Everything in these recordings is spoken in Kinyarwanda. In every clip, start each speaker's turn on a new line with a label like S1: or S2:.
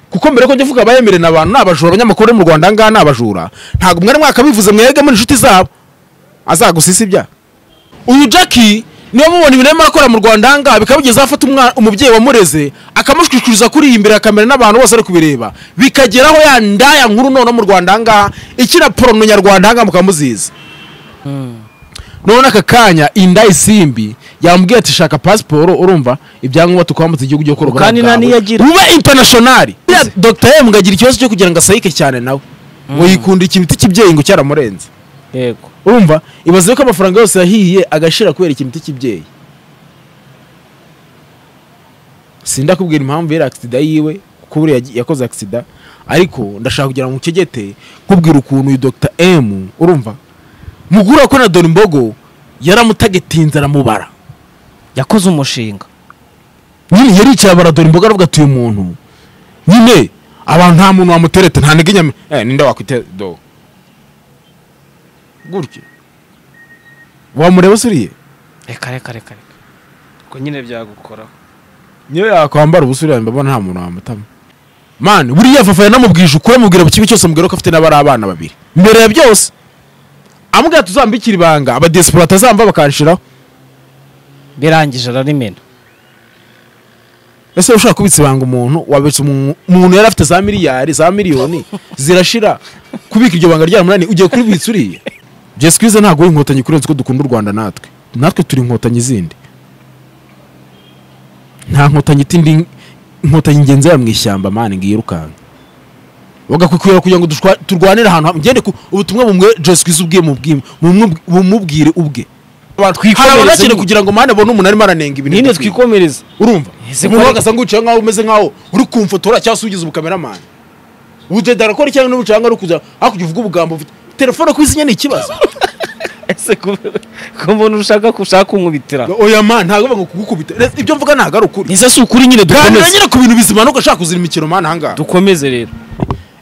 S1: kuko mbere ko njya uvuga abayemerera abantu ni abajura abanyamakuru bo mu rwanda aha ngaha ni abajura ntabwo mwari mwakabivuze mwebwe muri inshuti zabo azagusisibya uyu jackie niba mubona ibintu arimo arakora mu rwanda aha ngaha bikabugeza afata umwana- umubyeyi wamureze akamushwishuriza kuri iyi imbere ya kamera n'abantu bose bari kubireba bikageraho ya ndaya nkuru noneho mu rwanda aha ngaha ikina porono nyarwanda aha ngaha mukaba muzizi none aka kanya inda isimbi yamubwiye ati shaka pasiporo urumva ibyangombwa tukwambutse igihugu cyo gukora
S2: Kandi nta niyo agira.
S1: uba intanashonari dr m agira ikibazo cyo kugira ngo asayike cyane nawe ngo yikundike ibiti kibyeyi ngo cyaramurenze
S2: yego
S1: urumva ibaze ko amafaranga yose yahiye agashira kubera ikimiti cy'ibyeyi sindakubwira impamvu yari agisida yiwe kuko buriya yagi- yakoze agisida ariko ndashaka kugira ngo ncegete kubwira ukuntu uyu dr m urumva mugura ko na dore imbogo yaramutagetinze aramubara
S2: yakoze umushinga
S1: nyine yaricaye abaradora imboga aravuga ati uyu muntu nyine abantu nta muntu wamutereta nta ntege nyame eh, ninde wakwite do gutya wamureba usuriye
S2: reka reka reka reka
S3: ko nyine byagukoraho
S1: niyo yakwambara ubusuriye mbabona nta muntu wamutama mani buriya fafa yanamubwije ukuri amubwira mu kibi cyose amubwira ko afite n'abari abana babiri mbere ya byose amubwira tuzambikira ibanga abadiyasipora atazamba bakanshiraho
S2: birangije ararimena
S1: ese ushaka kubitsa ibanga umuntu wabitsa umu- umuntu yari afite za miliyari za miliyoni zirashira kubika iryo banga ryaramunani ugiye kuribitsa uriye jesikwize ntabwo ari inkotanyi kurenza uko dukunda u rwanda natwe natwe turi inkotanyi zindi nta nkotanyi itindi inkotanyi ngenzi ya mu ishyamba mani ngiyirukanka bagakwikwira kugira ngo dushwa- turwanire ahantu hamwe ngende ku ubutumwa bumwe jesikwize ubwe mubwire bumubwire ubwe hari abagakene kugira ngo mani abone umuntu arimo aranenga ibintu
S3: nyine
S1: bidakwiye.
S3: twikomereza
S1: urumva
S2: Ese
S1: umuntu
S2: ko-
S1: wagasa nguciye nkaho umeze nkaho uri kumfotora cyangwa se ugize ubukameramani udeda arakora cyangwa n'ubucanga ari kuza hakurya uvuga ubugambo ufite telefone ku isinya ni ikibazo
S3: ese ku ku muntu ushaka gushaka kumwubitira
S1: oya man ntabwo bivuga ngo kugukubita Re- ibyo mvuga ntabwo ari ukuri
S2: ese si ukuri nyine
S1: ganira
S2: dukomeze
S1: nyine ku bintu bizima nubwo ashaka kuzira imikino man ahangaha
S3: dukomeze rero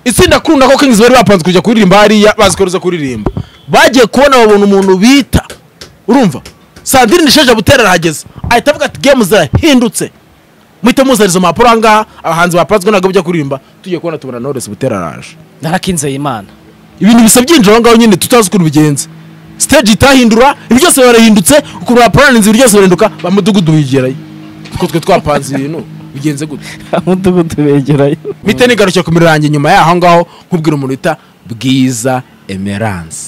S1: itsinda kunda ko kings bari bapanze kujya kuririmba hariya bazi koruza kuririmba bagiye kubona babona umuntu bita urumva sandrine nishaje butera arahageze ahita avuga ati gemu zirahindutse muhite muzaniza impapuro ahangaha abahanzi bapanzwe ntabwo bajya kuririmba tugiye kubona tubona knowless butera araje
S2: narakinzeye imana
S1: ibintu bisa byinjira aho ngaho nyine tutazi ukuntu bigenze stage itahindura ibi byose barahindutse ukuntu bapuraninze ibi byose birahinduka ba mudugudu bigerayo kuko twe twapanze ibintu bigenze gutya
S3: umudugudu begerayo
S1: mpita nigarukira ku mirongo yanjye nyuma y'aho ngaho nkubwira umuntu bita bwiza emerance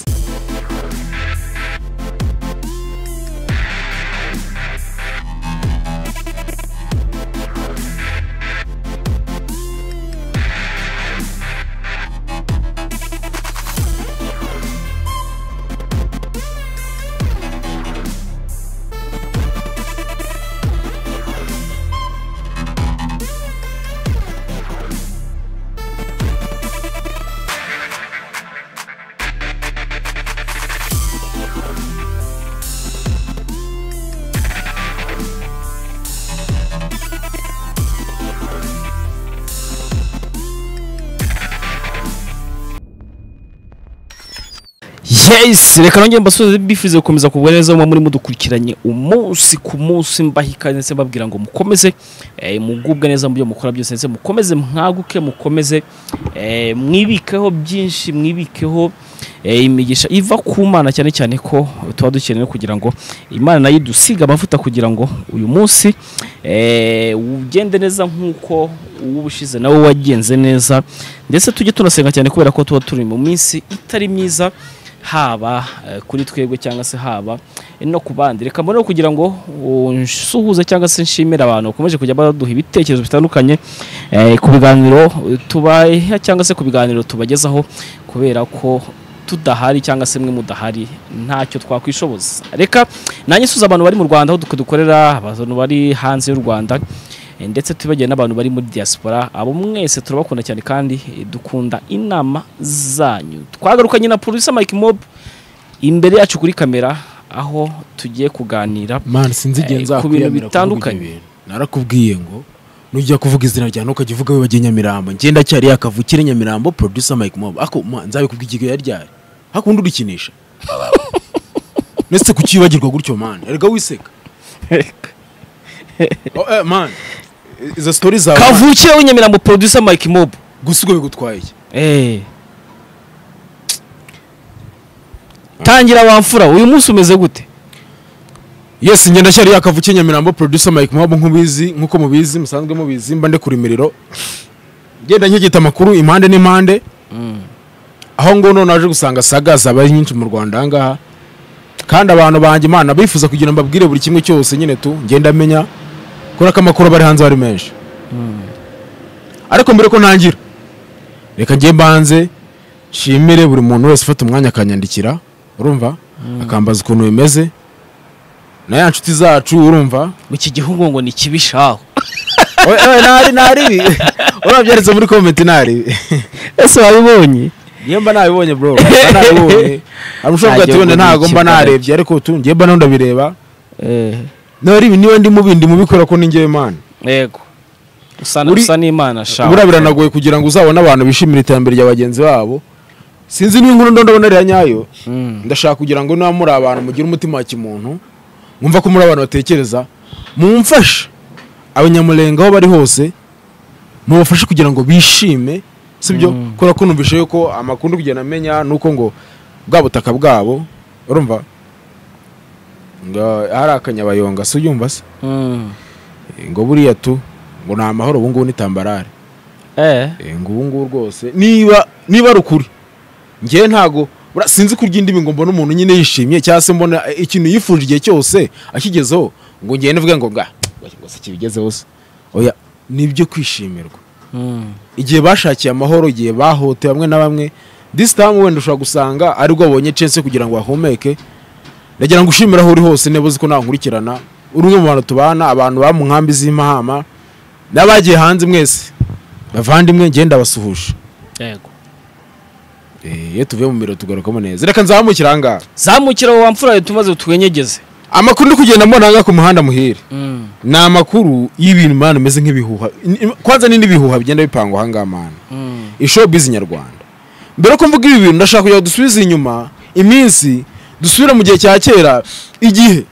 S3: yes reka nongere mbasubize bifuza gukomeza kugwa neza muba muri mudukurikiranye umunsi ku munsi mbaha ikaze ndetse mbabwira ngo mukomeze eh, mugubwe neza mu byo mukora byose ndetse mukomeze mwaguke mukomeze eh, mwibikeho byinshi mwibikeho eh, imigisha iva ku mana cyane cyane ko tuba dukeneye kugira ngo imana nayo idusiga amavuta kugira ngo uyu munsi eh, ugende neza nk'uko uw'ubushize nawe wagenze neza ndetse tujye tunasenga cyane kubera ko tuba turi mu minsi itari myiza haba eh, kuri twebwe cyangwa se haba eh, no ku bandi reka mbone kugira ngo uh, nsuhuze cyangwa se nshimire abantu bakomeje kujya baduha ibitekerezo bitandukanye eh, ku biganiro eh, tubaha cyangwa se ku biganiro tubagezaho kubera ko tudahari cyangwa se mwe mudahari ntacyo twakwishoboza reka nanjye nsuza abantu bari mu rwanda aho dukorera abantu bari hanze y'u rwanda Eh, ndetse tubagiye n'abantu bari muri diaspora abo mwese turabakunda cyane kandi eh, dukunda inama zanyu twagarukanye na producer Mike Mob imbere yacu kuri kamera aho tugiye kuganira
S1: man sinzi igihe
S3: Eh,
S1: nzakwiyamira
S3: ku bintu
S1: kuvuga ibyo
S3: bitandukanye.
S1: bintu. narakubwiye ngo nujya kuvuga izina rya ntukajya uvuga we bagiye nyamirambo ngenda cyari yakavukire nyamirambo producer mike mob ako ma, nzabikubwiye igihe yari ryari hakundi urikinisha ndetse kukibagirwa gutyo man erega wiseka oh, eh, man izo sitori zawe
S3: kavukire w'inyamirambo producer mike mob
S1: gusa ubwo bigutwaye iki
S3: Eh. tangira wamfura uyu munsi umeze gute
S1: yes ngenda cyari yakavukiye nyamirambo producer mike mwabo nk'ubizi nk'uko mubizi musanzwe mubizi mba ndekura imiriro ngenda nkigita amakuru impande n'impande aho ngo none naje gusanga saga zabaye nyinshi mu rwanda aha ngaha kandi abantu banjye imana bifuza kugira ngo mbabwire buri kimwe cyose nyine tu ngenda menya kubera ko amakuru aba ari hanze aba ari menshi ariko mbere ko ntangira reka njye mbanze nshimire buri muntu wese ufata umwanya akanyandikira urumva akambaza ukuntu bimeze na ya nshuti zacu urumva
S3: mu iki gihugu ngo ni kibi shaho
S1: nari nari ibi urabyanditse muri komenti nari ibi
S3: ese wabibonye
S1: niyo mba nabibonye bro mba nabibonye hari ushobora kuba ati wenda ntabwo mba narebye ariko tu njye mba nawe ndabireba nari ibi niba ndi mubi ndi mubikora ko ni njyewe imana
S2: yego usa
S1: Uri-
S2: usa n'imana shaho
S1: buriya biranagoye kugira ngo uzabone abantu bishimira iterambere rya bagenzi babo sinzi niba inkuru ndo ndabona ariya nyayo
S2: Mm.
S1: ndashaka kugira ngo niba muri abantu mugire umutima wa kimuntu mwumva ko muri abantu batekereza mumfashe abanyamurenga aho bari hose mubafashe kugira ngo bishime sibyo kubera ko numvise yuko amakuru ndi kugenda amenya nuko ngo bwa butaka bwabo urumva ngo hari akanyabayonga si uyumva se
S2: Mm.
S1: ngo buriya tu ngo ni amahoro ubu ngubu ni tambarare
S2: Eh.
S1: Eh, ngo ubu ngubu rwose niba niba ari ukuri ngewe ntago bura- sinzi kurya indimi ngo mbone umuntu nyine yishimye cyangwa se mbona eh, ikintu yifuje igihe cyose akigezeho ngo ngende mvuge ngo nga ngo se kibigezeho se oya ni ibyo kwishimirwa
S2: Mm.
S1: igihe bashakiye amahoro igihe bahote bamwe na bamwe this time wenda ushobora gusanga aribwo babonye chance yo kugira ngo bahumeke ndagira ngo ushimire aho uri hose niba uzi ko ntankurikirana uri umwe mu bantu tubana abantu baba mu nkambi z'imahama n'abagiye hanze mwese bavandimwe njye ndabasuhuje
S2: Yego.
S1: Eh, iyo tuvuye mu biro tugarukamo neza reka nzamukire ahangaha
S3: zamukira aho wamfura tumaze tuwenyegeze
S1: amakuru ndi kugenda mbona ahangaha ku muhanda muhire ni amakuru y'ibintu mana bimeze nk'ibihuha Ni- kwanza ni n'ibihuha bigenda bipangwa ahangaha mana ishobizi nyarwanda mbere ko mvuga ibi bintu ndashaka kugira ngo dusubize inyuma iminsi dusubire mu gihe cya kera igihe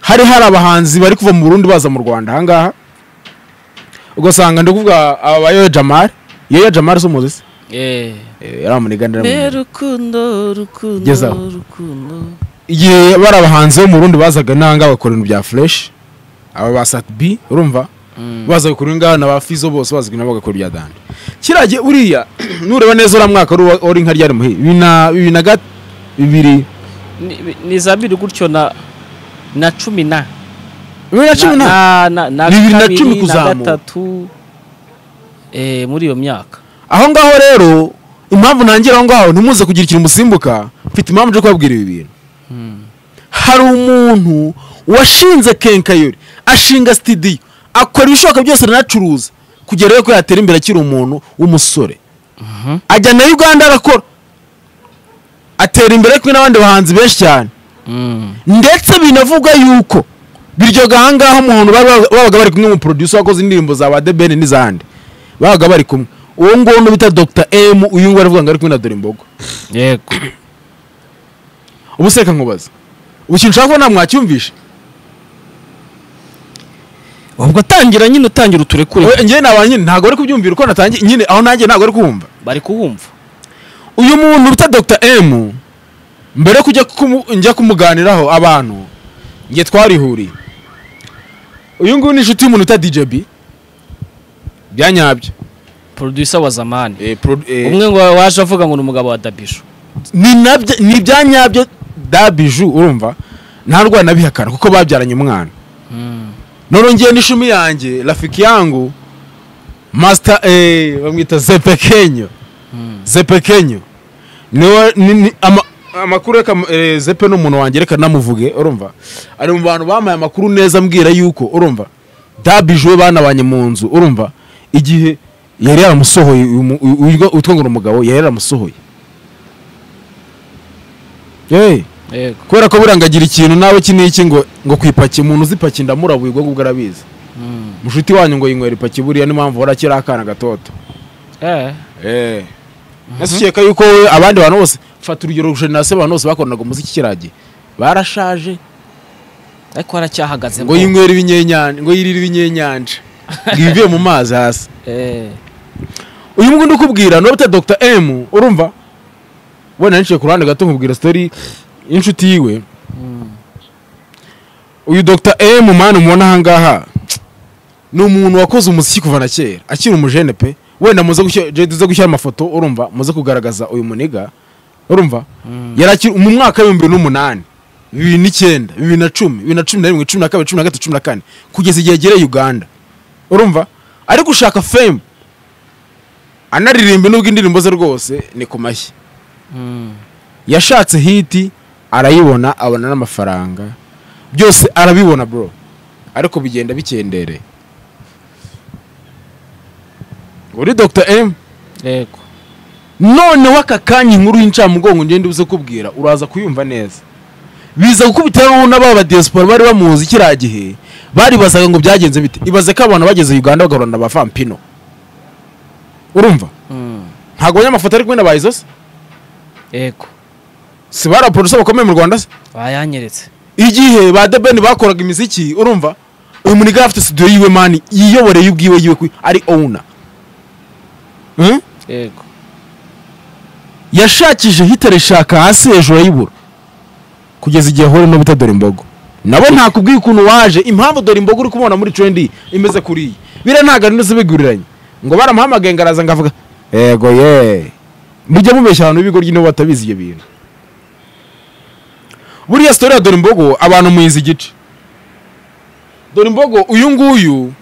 S1: hari hari abahanzi bari kuva mu burundi baza mu rwanda ahangaha ugasanga ndi kuvuga aba ba yoya jamari yoya jamari si umuzi se Eh, yari amuniganira mu
S2: Be rukundo rukundo
S1: Gezaho.
S2: rukundo
S1: igihe bari abahanzi bo mu Burundi bazaga n'ahangaha bakora ibintu bya fresh aba ba sat b urumva baza gukora ingaha na ba fizo bose baza nabo bagakora ibya danda kiriya gihe uriya nureba neza uriya mwaka wari uwa- wari nka ryari muhi bibiri na- bibiri na gat- bibiri
S2: Ni- bi- ni za bibiri gutyo na na cumi na
S1: bibiri na cumi na
S2: na na na
S1: Bibiri na
S2: kabiri,
S1: cumi kuzamuka.
S2: gatatu eh muri iyo myaka
S1: aho ngaho rero impamvu nangira aho ngaho ntimuze kugira ikintu musimbuka mfite impamvu yo kubabwira ibi bintu hari umuntu washinze kenkayori ashinga sitidiyo akora ibishoboka byose aranacuruza kugera rero ko yatera imbere akiri umuntu w'umusore ajya na uganda arakora atera imbere kumwe n'abandi bahanzi benshi cyane ndetse binavugwa yuko biryoga ahangaha umuntu bari baba- babaga bari kumwe mu producer wakoze indirimbo za ba debeni n'izandi babaga bari kumwe uwo nguwo n'ubita dr m uyu nguwo aravuga ngo ari kumwe na dore imbogo
S2: yego
S1: ubu se reka nkubaza ubu ikintu ushaka kubona mwacyumvishe
S3: ubwo tangira nyine utangira uturekure
S1: We- njyewe naba nyine ntabwo ari kubyumvira uko natangiye nyine aho nanjye ntabwo ari kumva
S3: bari kuwumva
S1: uyu muntu bita dr m mbere yo kujya kumu- njya kumuganiraho abantu nge twarihuriye uyu nguyu ni inshuti y'umuntu bita djb byanyabyo
S2: producer wa zamani
S1: Eh, produ- eh,
S2: umwe ngo waje avuga ngo ni umugabo wa dabisho
S1: ni nabyo ni ibya nyabyo dabiju urumva nta rwara nabihakana kuko babyaranye umwana none ngiye n'ishumi yanjye rafiki yangu masita eh, bamwita zepekenyo zepekenyo niwe ni- ni- ama- amakuru reka eh, zepe ni umuntu wanjye reka namuvuge urumva ari mu bantu bamaye amakuru neza mbwira yuko urumva dabiju we banabanye mu nzu urumva igihe yari yaramusohoye uyu mu- uyu- uyu- witwa ngo ni umugabo yari yaramusohoye Hey,
S2: yego
S1: kubera ko burangagira ikintu nawe iki n'iki ngo ngo kwipaki umuntu uzipaki ndamurabuye ubwo ngubwo arabizi mushuti wanyu ngo yinywera ipaki buriya niyo mpamvu wari akiri akana gatoto
S2: eh
S1: ese ukeka yuko wowe abandi bantu bose fata urugero jenerasiyo abantu bose bakoranaga umuziki kiragiye barashaje
S2: ariko haracyahagaze
S1: ngo yinywera ibinyenyanja ngo yirira ibinyenyanja ngo ibivuye mu mazi hasi
S2: eh
S1: uyu nguyu ndikubwira niba uta dr m urumva wenda niciye ku ruhande gato nkubwira sitori y'inshuti yiwe uyu dr m mani mubona ahangaha ni umuntu wakoze umuziki kuva na kera akiri umujene pe wenda muze gushyira jedi gushyira amafoto urumva muze kugaragaza uyu muniga urumva yari akiri mu mwaka w'ibihumbi bibiri n'umunani bibiri n'icyenda bibiri na cumi bibiri na cumi na rimwe cumi na kabiri cumi na gatatu cumi na kane kugeza igihe agereye uganda urumva ari gushaka fame anaririmba nubwo indirimbo ze rwose ni ku mashyi yashatse hiti arayibona abona n'amafaranga byose arabibona bro ariko bigenda bikendereye uri dr m
S2: yego
S1: noneho aka kanya inkuru y'incamugongo ngende uze kubwira uraza kuyumva neza biza gukubitiraho n'ababa diaspora bari bamuzi kiriya gihe baribazaga ngo byagenze bite ibaze ko abantu bageze uganda bagahura na ba vampino urumva
S2: Mm.
S1: ntabwo abanyamafoto ari kumwe na ba izo se
S2: yego
S1: si bari abaproducer bakomeye mu rwanda se
S2: bayanyeretse
S1: igihe ba The Ben bakoraga imiziki urumva uyu muntu afite studio yiwe mani yiyoboreye ubwiwe yiwe kwi- ari owner Hmm?
S2: yego
S1: yashakije hitareshaka hasi hejuru ayibura kugeza igihe ahura no bita dore imbogo nabo ntakubwiye ukuntu waje impamvu dore imbogo uri kumubona muri trendi imeze kuri iyi biriya ntabwo ari ndetse biguriranye ngo baramuhamagaye ngo araza ngo avuga yego ye mujya mubeshya abantu b'ibigo ry'intebe batabizi ibyo bintu buriya sitori ya dore imbogo abantu muyizi igice dore imbogo uyu nguyu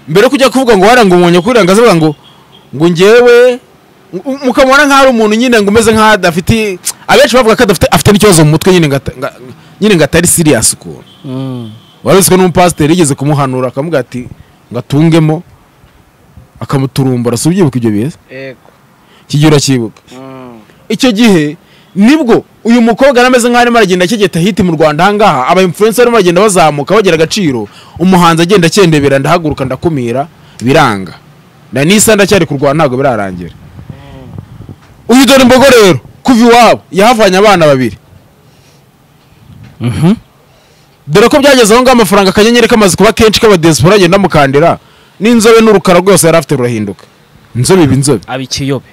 S1: mbere yo kujya kuvuga ngo warangumunya kuri ngo azavuga ngo ngo ngewe mu- mukamubona nk'aho ari umuntu nyine ngo umeze nk'aho adafite abenshi bavuga ko adafite afite n'ikibazo mu mutwe nyine ngo ata- nga- nyine ngo atari siriyasi ukuntu
S2: Mm.
S1: warabitswe n'umupasiteri yigeze kumuhanura akamuga ati ngo atungemo akamuturumbura si ubyibuka ibyo biza
S2: yego
S1: kigira urakibuka icyo gihe nibwo uyu mukobwa arameze nk'aho arimo aragenda akigeta hiti mu rwanda ahangaha aba influencer barimo bagenda bazamuka bagira agaciro umuhanzi agenda akendebera ndahaguruka ndakumira biranga na nisa ndacyari ku rwanda ntabwo birarangira uyu dore imbogo rero kuva iwabo yahavanye abana babiri dore ko byageze aho ngaho amafaranga akanyenyeri kamaze kuba kenshi k'abadesipora agenda amukandira n'inzobe n'urukara rwose yari afite rurahinduka inzobe iba inzobe
S2: abikiyobe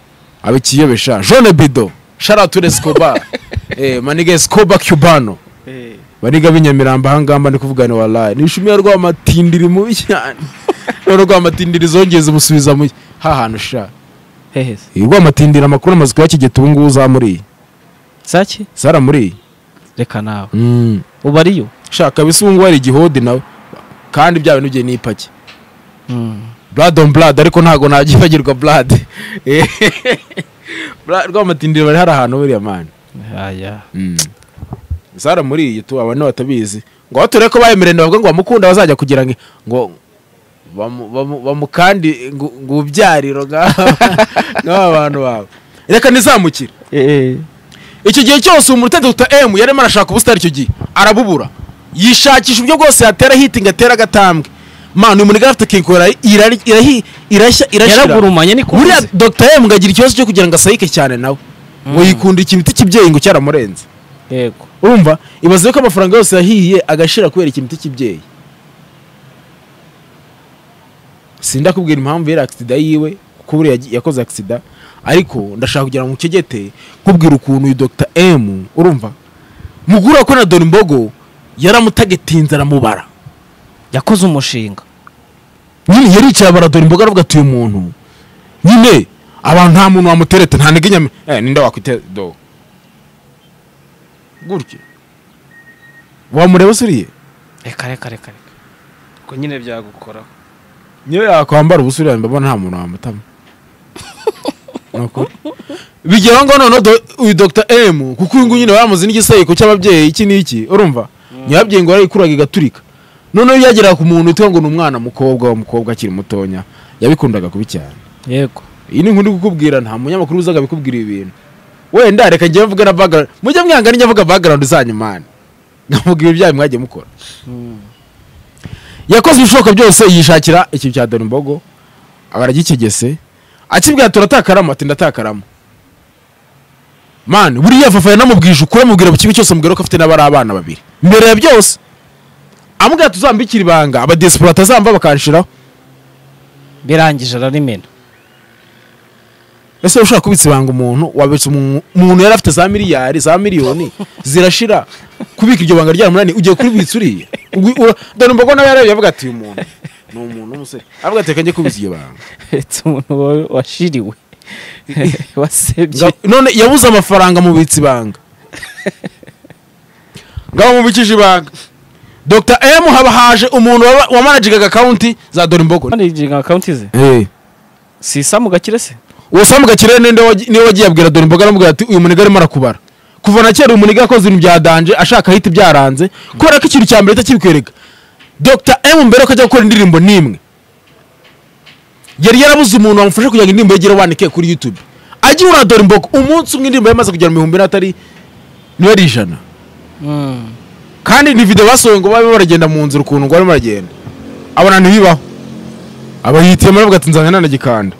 S1: abikiyobesha jone bido sharature scoba eh, maniga scoba cubano
S2: eh
S1: baniga b'inyamirambo ahangamba ndi kuvugana warayi nishimiye rwamatindiri mubi cyane none rwamatindiri zongeze umusubiza mu hahantu sha
S2: hehe
S1: Eh, rwamatindiri amakuru amaze kuyakigeta ubu ngubu za muri iyi
S2: saki
S1: sara muri iyi
S2: reka nawe
S1: Mm.
S2: uba ariyo
S1: shaka bisungu wari igihodi nawe kandi bya bintu bye ni ipaki
S2: Mm.
S1: blood on blood ariko ntago nagifagirwa blood Eh, Bra- rwamatindiri bari hari ahantu buriya mani
S2: aya
S1: zara muri iyi tu abantu batabizi ngo bature ko bayemerenda bavuga ngo bamukunda bazajya kugira ngo ngo bamu- bamu- bamukandi ngo ngo ubyariro nk'aba bantu babo reka ntizamukire
S2: eh
S1: icyo gihe cyose umuntu utari Dr. M yarimo arashaka ubusitani icyo gihe arabubura yishakisha uburyo bwose yatera hitinga atera agatambwe manu uyu muniga afite kinkora irari- irahi- irashya irashyira
S2: yaragurumanye ni ko
S1: buriya Dr. M ngo agira ikibazo cyo kugira ngo asayike cyane nawe ngo yikundira ikibiti cy'ibyeyi ngo cyaramurenze
S2: yego
S1: urumva ibaze ko amafaranga yose yahiye agashira kubera ikintu cy'ibyeyi sindakubwira impamvu yari agisida yiwe kuko buriya yagi- yakoze agisida ariko ndashaka kugira ngo nkegete kubwira ukuntu uyu dr m urumva mugura ko na dore imbogo yaramutagetinze aramubara
S2: yakoze umushinga
S1: nyine yaricaye abara dore imboga aravuga ati uyu muntu nyine abantu nta muntu wamutereta nta ntege nyame eh, ninde wakwite do gutya wamureba se uriye
S2: reka reka reka reka ko nyine byagukoraho
S1: niyo yakwambara ubusa uriya mbaba nta muntu wamutama Nuko. bigeraho ngo noneho do- uyu dr m kuko uyu nguyu nyine bamuzi n'igisayiko cy'ababyeyi iki n'iki urumva nyababyeyi ngo yarayikuraga igaturika noneho iyo yageraga ku muntu utwa ngo ni umwana mukobwa wa mukobwa akiri mutonya yabikundaga kubi cyane
S2: yego
S1: iyi ni inkuru kukubwira nta munyamakuru uzaga bikubwira ibintu wenda reka njye mvuga na background mujye mwanga ninjye mvuga background zanyu mani nkamubwira ibyayo mwagiye mukora yakoze ibishoboka byose yishakira ikintu cya dore imbogo baragikegese akibwira turatakaramo ati ndatakaramo mani buriya fafa yanamubwije ukuri amubwira mu kibi cyose amubwira ko afite n'abari abana babiri mbere ya byose amubwira tuzambikira ibanga abadesipora batazamba bakanshiraho
S3: birangije ararimena
S1: ese ushobora kubitsa ibanga umuntu wabitsa umuntu umuntu yari afite za miliyari za miliyoni zirashira kubika iryo banga ryaramunani ugiye kuribitsa uriya Ubwo- ura- dore mbogo nawe yarebye avuga ati uyu muntu ni umuntu w'umusore avuga ati reka njye kubitsa iryo banga
S3: uretse umuntu wa- washiriwe wasebye
S1: Nga- none yabuze amafaranga mubitsa ibanga ngaho mubikije ibanga dr m haba haje umuntu waba- wamanagigaga akawunti za dore mbogo
S3: hano yijiga akawunti ze
S1: Eh.
S3: si isamu gakire se
S1: uwo samu gakire ninde wagi- niwe wagiye abwira dore imboga aramubwira ati uyu muniga arimo arakubara kuva na kera uyu muniga yakoze ibintu bya danje ashaka ahita byaranze kubera ko ikintu cya mbere ahita kibikwereka dr m mbere ko ajya gukora indirimbo n'imwe yari yarabuze umuntu wamufasha kugira ngo indirimbo ye igere wanike kuri youtube ajya uriya dore imboga umunsi umwe indirimbo yamaze kugera mu bihumbi n'atari niyo ari ijana kandi ni video basohoye ngo babe baragenda mu nzira ukuntu ngo barimo baragenda abona ntibibaho abayitiyemo aravuga ati nzanye nanagikanda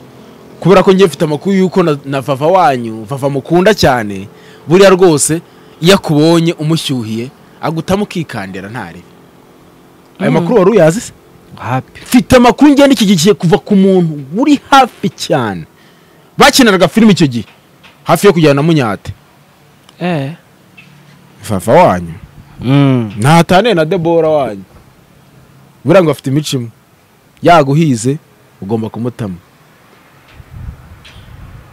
S1: kubera ko njye mfite amakuru y'uko na, na vava wanyu vava mukunda cyane buriya rwose iyo akubonye umushyuhiye agutamo ukikandira ntari ayo makuru wari uyazi se
S3: hapi
S1: mfite amakuru ngenda iki gihe kuva ku muntu uri hafi cyane bakinaraga filime icyo gihe hafi yo kujyana na munyate
S3: eh
S1: vava wanyu
S3: mm.
S1: ntatane na debora wanyu buriya ngo afite imico imwe yaguhize ugomba kumutama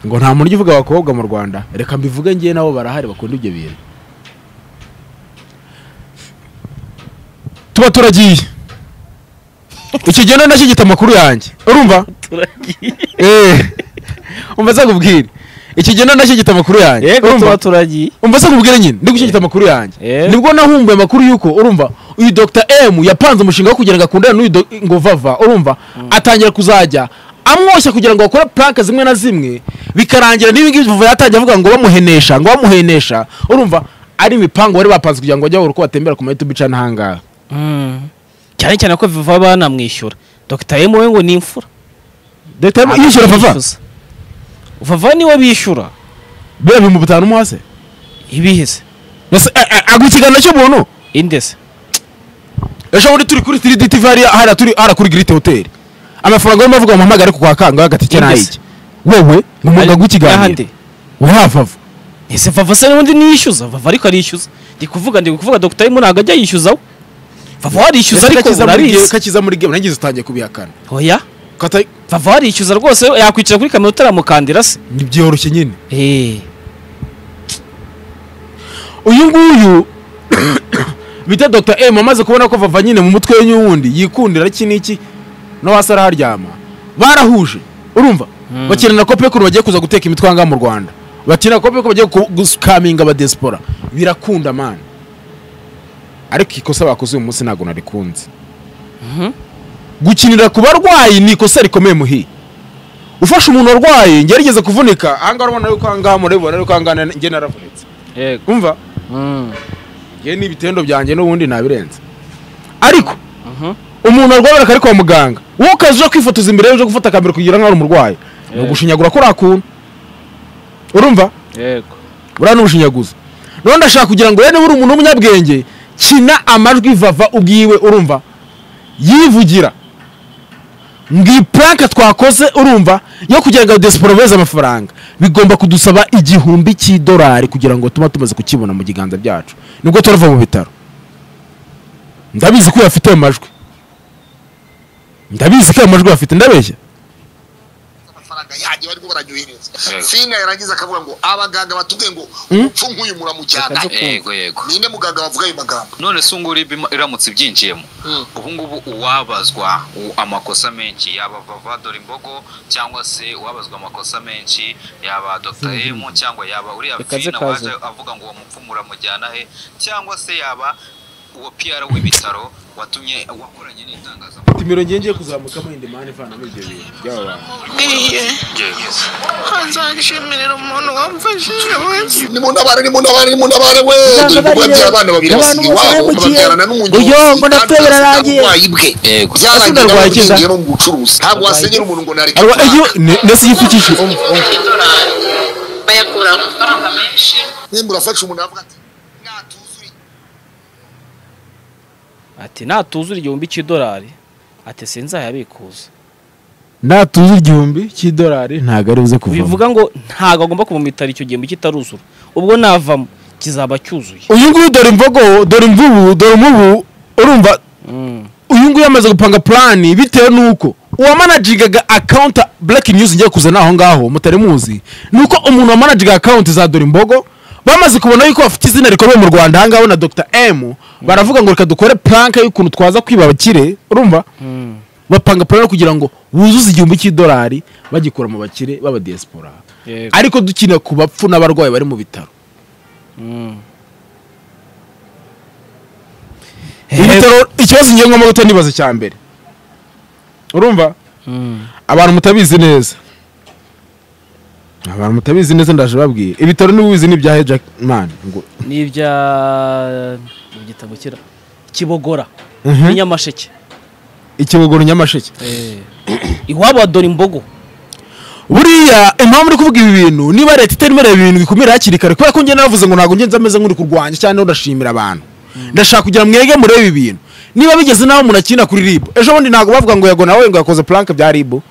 S1: ngo nta muntu ujya uvuga abakobwa mu rwanda reka mbivuge ngewe nabo barahari bakunda ibyo bintu tuba turagiye ikigenda nacyo gita amakuru yanjye urumva Eh. umva nzagubwire ikigenda nacyo gita amakuru yanjye
S3: yego
S1: urumva
S3: tuba turagiye
S1: umva se nkubwire nyine ndi gushyigikira amakuru yanjye
S3: Eh.
S1: nibwo nahumbuye amakuru y'uko urumva uyu dr m yapanze umushinga wo kugira ngo akundane n'uyu do- ngo vava urumva atangira kuzajya amwoshya kugira ngo bakore prank zimwe na zimwe bikarangira n'ibi ngibi vava yatangiye avuga ngo bamuhenesha ngo bamuhenesha urumva ari imipango bari bapanze kugira ngo bajye babura uko batembera ku mayutubi cana ahangaha
S3: mm. cyane cyane ko viva banamwishyura dr m we ngo ni imfura
S1: dr m yishyura vava
S3: Aramwishyuza. vava niwe bishyura
S1: biriya bihumbi bitanu umuhase
S3: ibihe se
S1: Mbese, eh, eh, aguha ikiganiro cy'ubuntu
S3: inde se
S1: ejo bundi turi kuri tiridi tivi hariya hariya turi hariya kuri girite hoteli amafaranga urimo avuga umuhamagare ku kwa kangahe agatike ni ayiki wewe ni umuganga w'ikiganiro
S3: Ahandi.
S1: urahava
S3: ese vava se n'ubundi niyishyuza vava ariko arishyuza ndi kuvuga ndi kuvuga dr m ntabwo ajya yishyuza we vava warishyuza ariko urabizi
S1: kakiza muri game nangize utangiye kubihakana
S3: oya
S1: Kata-
S3: vava warishyuza rwose yakwicara kuri kamera utaramukandira se
S1: ntibyoroshye nyine
S3: eh
S1: uyu nguyu bita dr m amaze kubona ko vava nyine mu mutwe we n'uwundi yikundira iki n'iki no hasi araharyama barahuje urumva bakina na kope kuntu bagiye kuza guteka imitwe ahangaha mu rwanda bakina na kope ko bagiye ku- gukaminga abadesipora birakunda mani ariko ikosa bakoze uyu munsi ntabwo narikunze gukinira ku barwayi ni ikosa rikomeye muhi ufashe umuntu warwaye njye yarigeze kuvunika ahangaha urabona yuko ahangaha murabibona yuko ahangaha njye naravunitse
S3: yego
S1: umva
S3: mm.
S1: yewe n'ibitendo byanjye n'ubundi nabirenze ariko umuntu arwara akari kwa muganga wowe ukaza uje kwifotoza imbere ye uje gufata kamera kugira nkaho uri umurwayi ni ugushinyagura kuriya kuntu urumva
S3: yego
S1: buriya ni ubushinyaguzi noneho ndashaka kugira ngo rero niba uri umuntu w'umunyabwenge kina amajwi vava ubwiwe urumva yivugira ngo iyi puranka twakoze urumva yo kugira ngo desiporo beze amafaranga bigomba kudusaba igihumbi cy'idolari kugira ngo tuba tumaze kukibona mu biganza byacu nibwo turava mu bitaro ndabizi ko uyafite ayo majwi ndabizi ko ayo majwi uyafite ndabeshya
S4: amafaranga yanjye barimo baranyuhereza fina yarangiza akavuga ngo abaganga batubwiye ngo umupfu nk'uyu muramujyana
S3: Bakajya
S5: yego yego
S4: ninde muganga wavuga ayo magambo
S5: none se ubu ngubu iba iramutse ibyinjiyemo
S4: Mm.
S5: ubu ngubu uwabazwa u- amakosa menshi yaba vava dore imbogo cyangwa se uwabazwa amakosa menshi yaba dr m cyangwa yaba uriya
S3: Reka
S5: fina
S3: zikaze.
S5: waje avuga ngo uwo mupfu muramujyana he cyangwa se yaba uwo pr w'ibitaro watumye wakoranye n'itangazamakuru
S1: timiro ngiye ngiye kuzamukamo indi mani ivanamo ibyo bintu by'aba bantu
S6: bwiye nkanzashimira umuntu wamfashije wese
S4: nimunabare nimunabare nimunabare we dore ibikorwa by'abana babiri basiga iwabo babyarana n'umunyonzi
S1: Uyo, ngo napfuye
S4: kandi asiga
S1: birarangiye.
S4: uburwayi bwe byarangiye
S5: Yego.
S1: Ese
S4: nawe
S1: narwaye iki
S4: bishingiye no mu bucuruzi ntabwo wasenyera umuntu ngo nareka
S1: arwa
S4: kurara.
S1: iyo ne- ndetse yipfukishe
S6: bayakura amafaranga menshi
S4: nimba urafashe umuntu aravuga ati natuzuye
S3: ati natuzura igihumbi cy'idolari ati sinzayabikuza
S1: natuza igihumbi cy'idolari ntabwo ari buze kuvamo
S3: bivuga ngo ntabwo agomba kumumitara icyo gihembwe kitaruzura ubwo navamo kizaba cyuzuye
S1: uyu nguyu dore imvugo dore imvubu dore umubu urumva
S3: Mm.
S1: uyu nguyu yamaze gupanga purani bitewe n'uko uwamanagingaga akawunti bureki niyuzi ngiye kuzana aho ngaho mutari muzi ni uko umuntu wamanaginga akawunti za dore imbogo bamaze kubona yuko bafite izina rikomeye mu rwanda aha ngaho na dr m baravuga ngo reka dukore puranka y'ukuntu twaza kwiba abakire urumva bapanga purani kugira ngo wuzuze igihumbi cy'idolari bagikura mu bakire b'abadiyasipora
S3: Yego.
S1: ariko dukeneye ku bapfu n'abarwayi bari mu bitaro
S3: Mm.
S1: ibitaro ikibazo ngiye ngomba guta nibaza cya mbere urumva
S3: Mm.
S1: abantu mutabizi neza abantu mutabizi neza ndaje babwiye ibitaro ntibizi ni ibya hejakimani ngo
S3: ni ibya igitabo kira kibogora
S1: Mhm.
S3: ni nyamasheke
S1: ikibogoro nyamasheke
S3: iwabo wa dore imbogo
S1: buriya impamvu uri kuvuga ibi bintu niba leta itarimo ireba ibintu bikumira hakiri kare kubera ko njye navuze ngo ntabwo ngenzi ameze nk'uri kurwanya cyangwa ndashimira abantu ndashaka kugira mwege murebe ibi bintu niba bigeze naho umuntu akina kuri ribu ejo bundi ntabwo bavuga ngo yago nawe ngo yakoze puranke bya ribu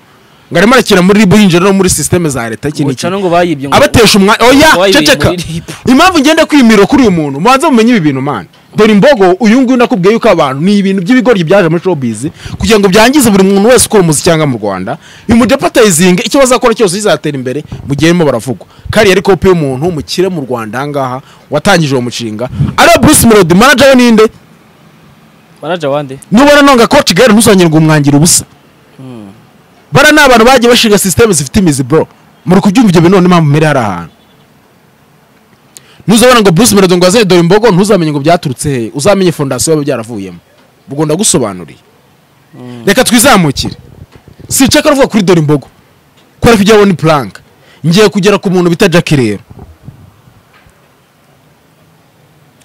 S1: ngo arimo arakina muri ribu yinjira no muri sisiteme za leta iki n'iki
S3: ngo bayibye ngo
S1: abatesha umwanya oya
S3: Wayibereye
S1: ceceka
S3: muri ribu.
S1: impamvu ngenda kwimira kuri uyu muntu mubanze mumenye ibi bintu mani dore imbogo uyu nguyu nakubwiye yuko abantu ni ibintu by'ibigoryi byaje muri showbiz kugira ngo byangize buri muntu wese ukora umuziki cyangwa mu rwanda bimudepatayizinga icyo bazakora cyose bizatera imbere mu gihe barimo baravugwa kariya ari kopi y'umuntu mukire mu rwanda aha ngaha watangije uwo mushinga ariya bruce melody manager we ninde
S3: manaja wande
S1: nubona nonga ko kigali ntuzongerwa umwangira ubusa bara ni abantu bagiye bashinga sisiteme zifite imizi bro muri kubyumva ibyo bintu none impamvu muri hari ahantu ntuzabona ngo bruce melody ngo azanye dore imbogo ntuzamenye ngo byaturutse hehe uzamenye fondasiyo yaba byaravuyemo ubwo ndagusobanuriye reka twizamukire si iceka ruvuga kuri dore imbogo ko ariko ujya ni puranka ngiye kugera ku muntu bita jackie rero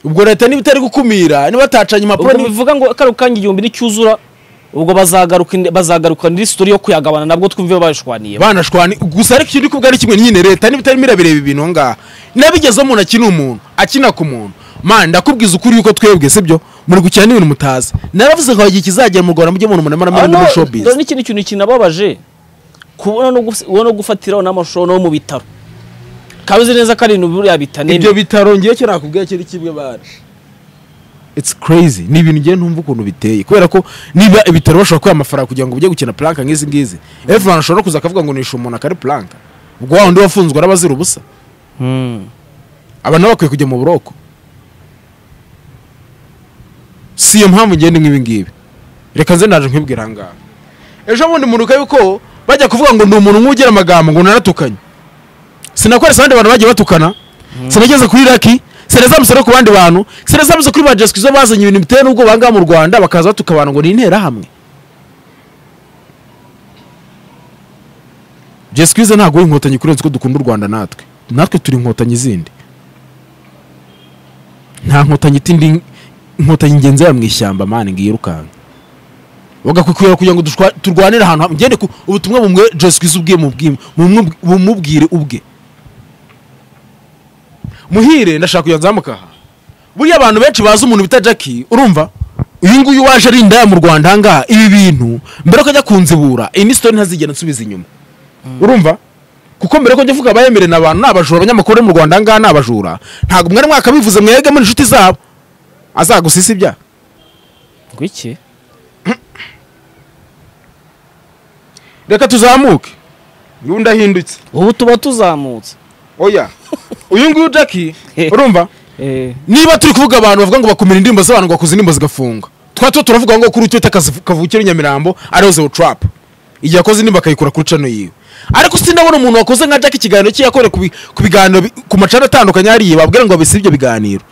S1: ubwo leta niba itari gukumira niba atacanye impapuro
S3: ubwo
S1: ni-
S3: bivuga ngo kari kangi igihumbi nicyuzura ubwo bazagaruka bazagaruka muri sitori yo kuyagabana nabwo twumve babishwaniye
S1: banashwani gusa ariko icyo uri kubwa ari kimwe nyine leta niba itarimo irabireba ibintu aho ngaha nabigeze umuntu akina umuntu akina ku muntu man ndakubwiza ukuri yuko twebwe sibyo muri gukina n'ibintu mutazi naravuze ngo igihe kizagera mu rwanda mujye mu umuntu
S3: Ah,
S1: munamara
S3: no,
S1: muri
S3: dore
S1: showbiz
S3: n'ikindi kintu kinababaje kubona no gusi- ubona no gufatiraho n'amashusho no mu bitaro kabizi neza ko ari ibintu buriya
S1: ibyo
S3: bitanene
S1: bitaro ngiye cyo nakubwiye kiri kimwe bari it's crazy ni ibintu ngiye ntumva ukuntu biteye kubera ko niba ibitaro bashobora kuba amafaranga kugira ngo ujye gukina planka nk'izi ngizi efu abantu ashobora no kuza akavuga ngo nishe umuntu akari planka ubwo wa wundi wafunzwe arabazira ubusa
S3: Mm.
S1: aba nabo bakwiye kujya mu buroko si iyo mpamvu ngenda nk'ibi ngibi reka nze naje nkibwira aha ngaha ejo bundi munuka yuko bajya kuvuga ngo ni umuntu nk'ugira amagambo ngo naratukanye sinakoresa abandi bantu bagiye batukana sinageze kuri raki sinazamutse no ku bandi bantu sinazamutse kuri ba jesiki zo bazanye ibintu biteye n'ubwo bangaha mu rwanda bakaza batuka abantu ngo ni interahamwe jesiki ze ntabwo ari inkotanyi kurenza uko dukunda u rwanda natwe natwe turi inkotanyi zindi nta nkotanyi itindi inkotanyi ngenzi ya mu ishyamba mani ngo yirukanka bagakwikubira kugira ngo dushwa- turwanire ahantu hamwe ngende ku ubutumwa bumwe jesiki ubwe mubwi- mumwe- bumubwire ubwe muhire ndashaka kugira nzamuka aha buriya abantu benshi bazi umuntu bita jacki urumva uyu nguyu waje ari indaya mu rwanda aha ngaha ibi bintu mbere ko ajya kunzibura iyi ni sitori ntazigera nsubiza inyuma urumva kuko mbere ko njya mvuga abayemere ni abantu ni abajura abanyamakuru bari mu rwanda aha ngaha ni abajura ntabwo mwari mwakabivuze mwege muri inshuti zabo azagusisa ibyaha
S3: ngwiki
S1: reka tuzamuke uyu ndahindutse
S3: ubu tuba tuzamutse
S1: oya uyu nguyu jacki urumva
S3: Eh,
S1: niba turi kuvuga abantu bavuga ngo bakumira indirimbo z'abantu ngo bakuze indirimbo zigafunga twa tuba turavuga ngo kuri utu kavukire nyamirambo ariho zewo trap igihe akoze indirimbo akayikura kuri cano yiwe ariko sinabona umuntu wakoze nka jack ikiganiro cye yakore ku bi- ku biganiro bi- ku macana atandukanye hariya babwira ngo babise ibyo biganiro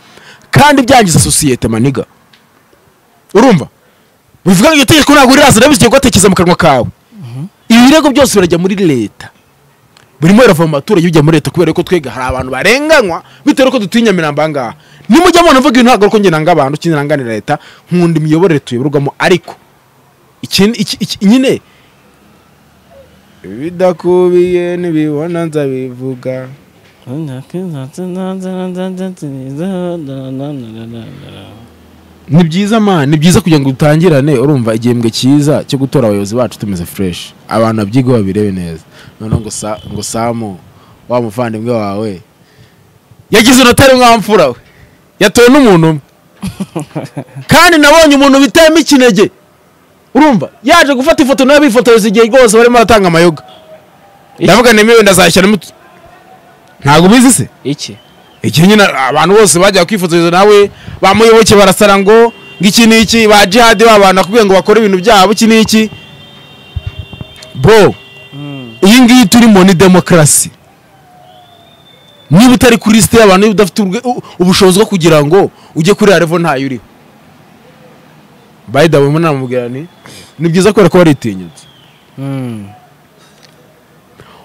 S1: kandi byangiza sosiyete maniga urumva bivuga ngo iryo tegeko ntabwo riraza ndabizigiye gutekereza mu kanwa kawe ibirego byose birajya muri leta burimo birava mu baturage bijya muri leta kubera ko twega hari abantu barenganywa bitewe n'uko dutuye i nyamirambo aha ngaha nimujya mubona mvuga ibintu ntabwo ari uko njye nanga abantu ikindi nanganira leta nkunda imiyoborere tuyoborwamo ariko ikindi iki- iki- nyine ibidakubiye ntibibona nzabivuga ni byiza man ni byiza kugira ngo dutangirane urumva igihembwe cyiza cyo gutora abayobozi bacu tumeze fureshi abantu babyiga babirebe neza noneho ngo sa ngo samu wa muvandimwe wawe yagize unotari mwamfura we yatowe n'umuntu umwe kandi nabonye umuntu bitema ikinege urumva yaje gufata ifoto nawe bifotoreza igihe rwose barimo batanga amayoga ndavuga nemewe ndazashyiramo utu- ntabwo ubizi se
S3: iki
S1: igihe nyine abantu bose bajya kwifotoreza nawe bamuyoboke barasara ngo ngo iki ni iki ba jihadi ba bantu bakubwiye ngo bakore ibintu byabo iki ni iki bro iyi ngiyi turimo ni demokarasi niba utari kuri lisite y'abantu niba udafite urwe- u- ubushobozi bwo kugira ngo ujye kuri revo ntayo uriho bayida bamwe namubwira ni ni byiza kubera ko waritinyutse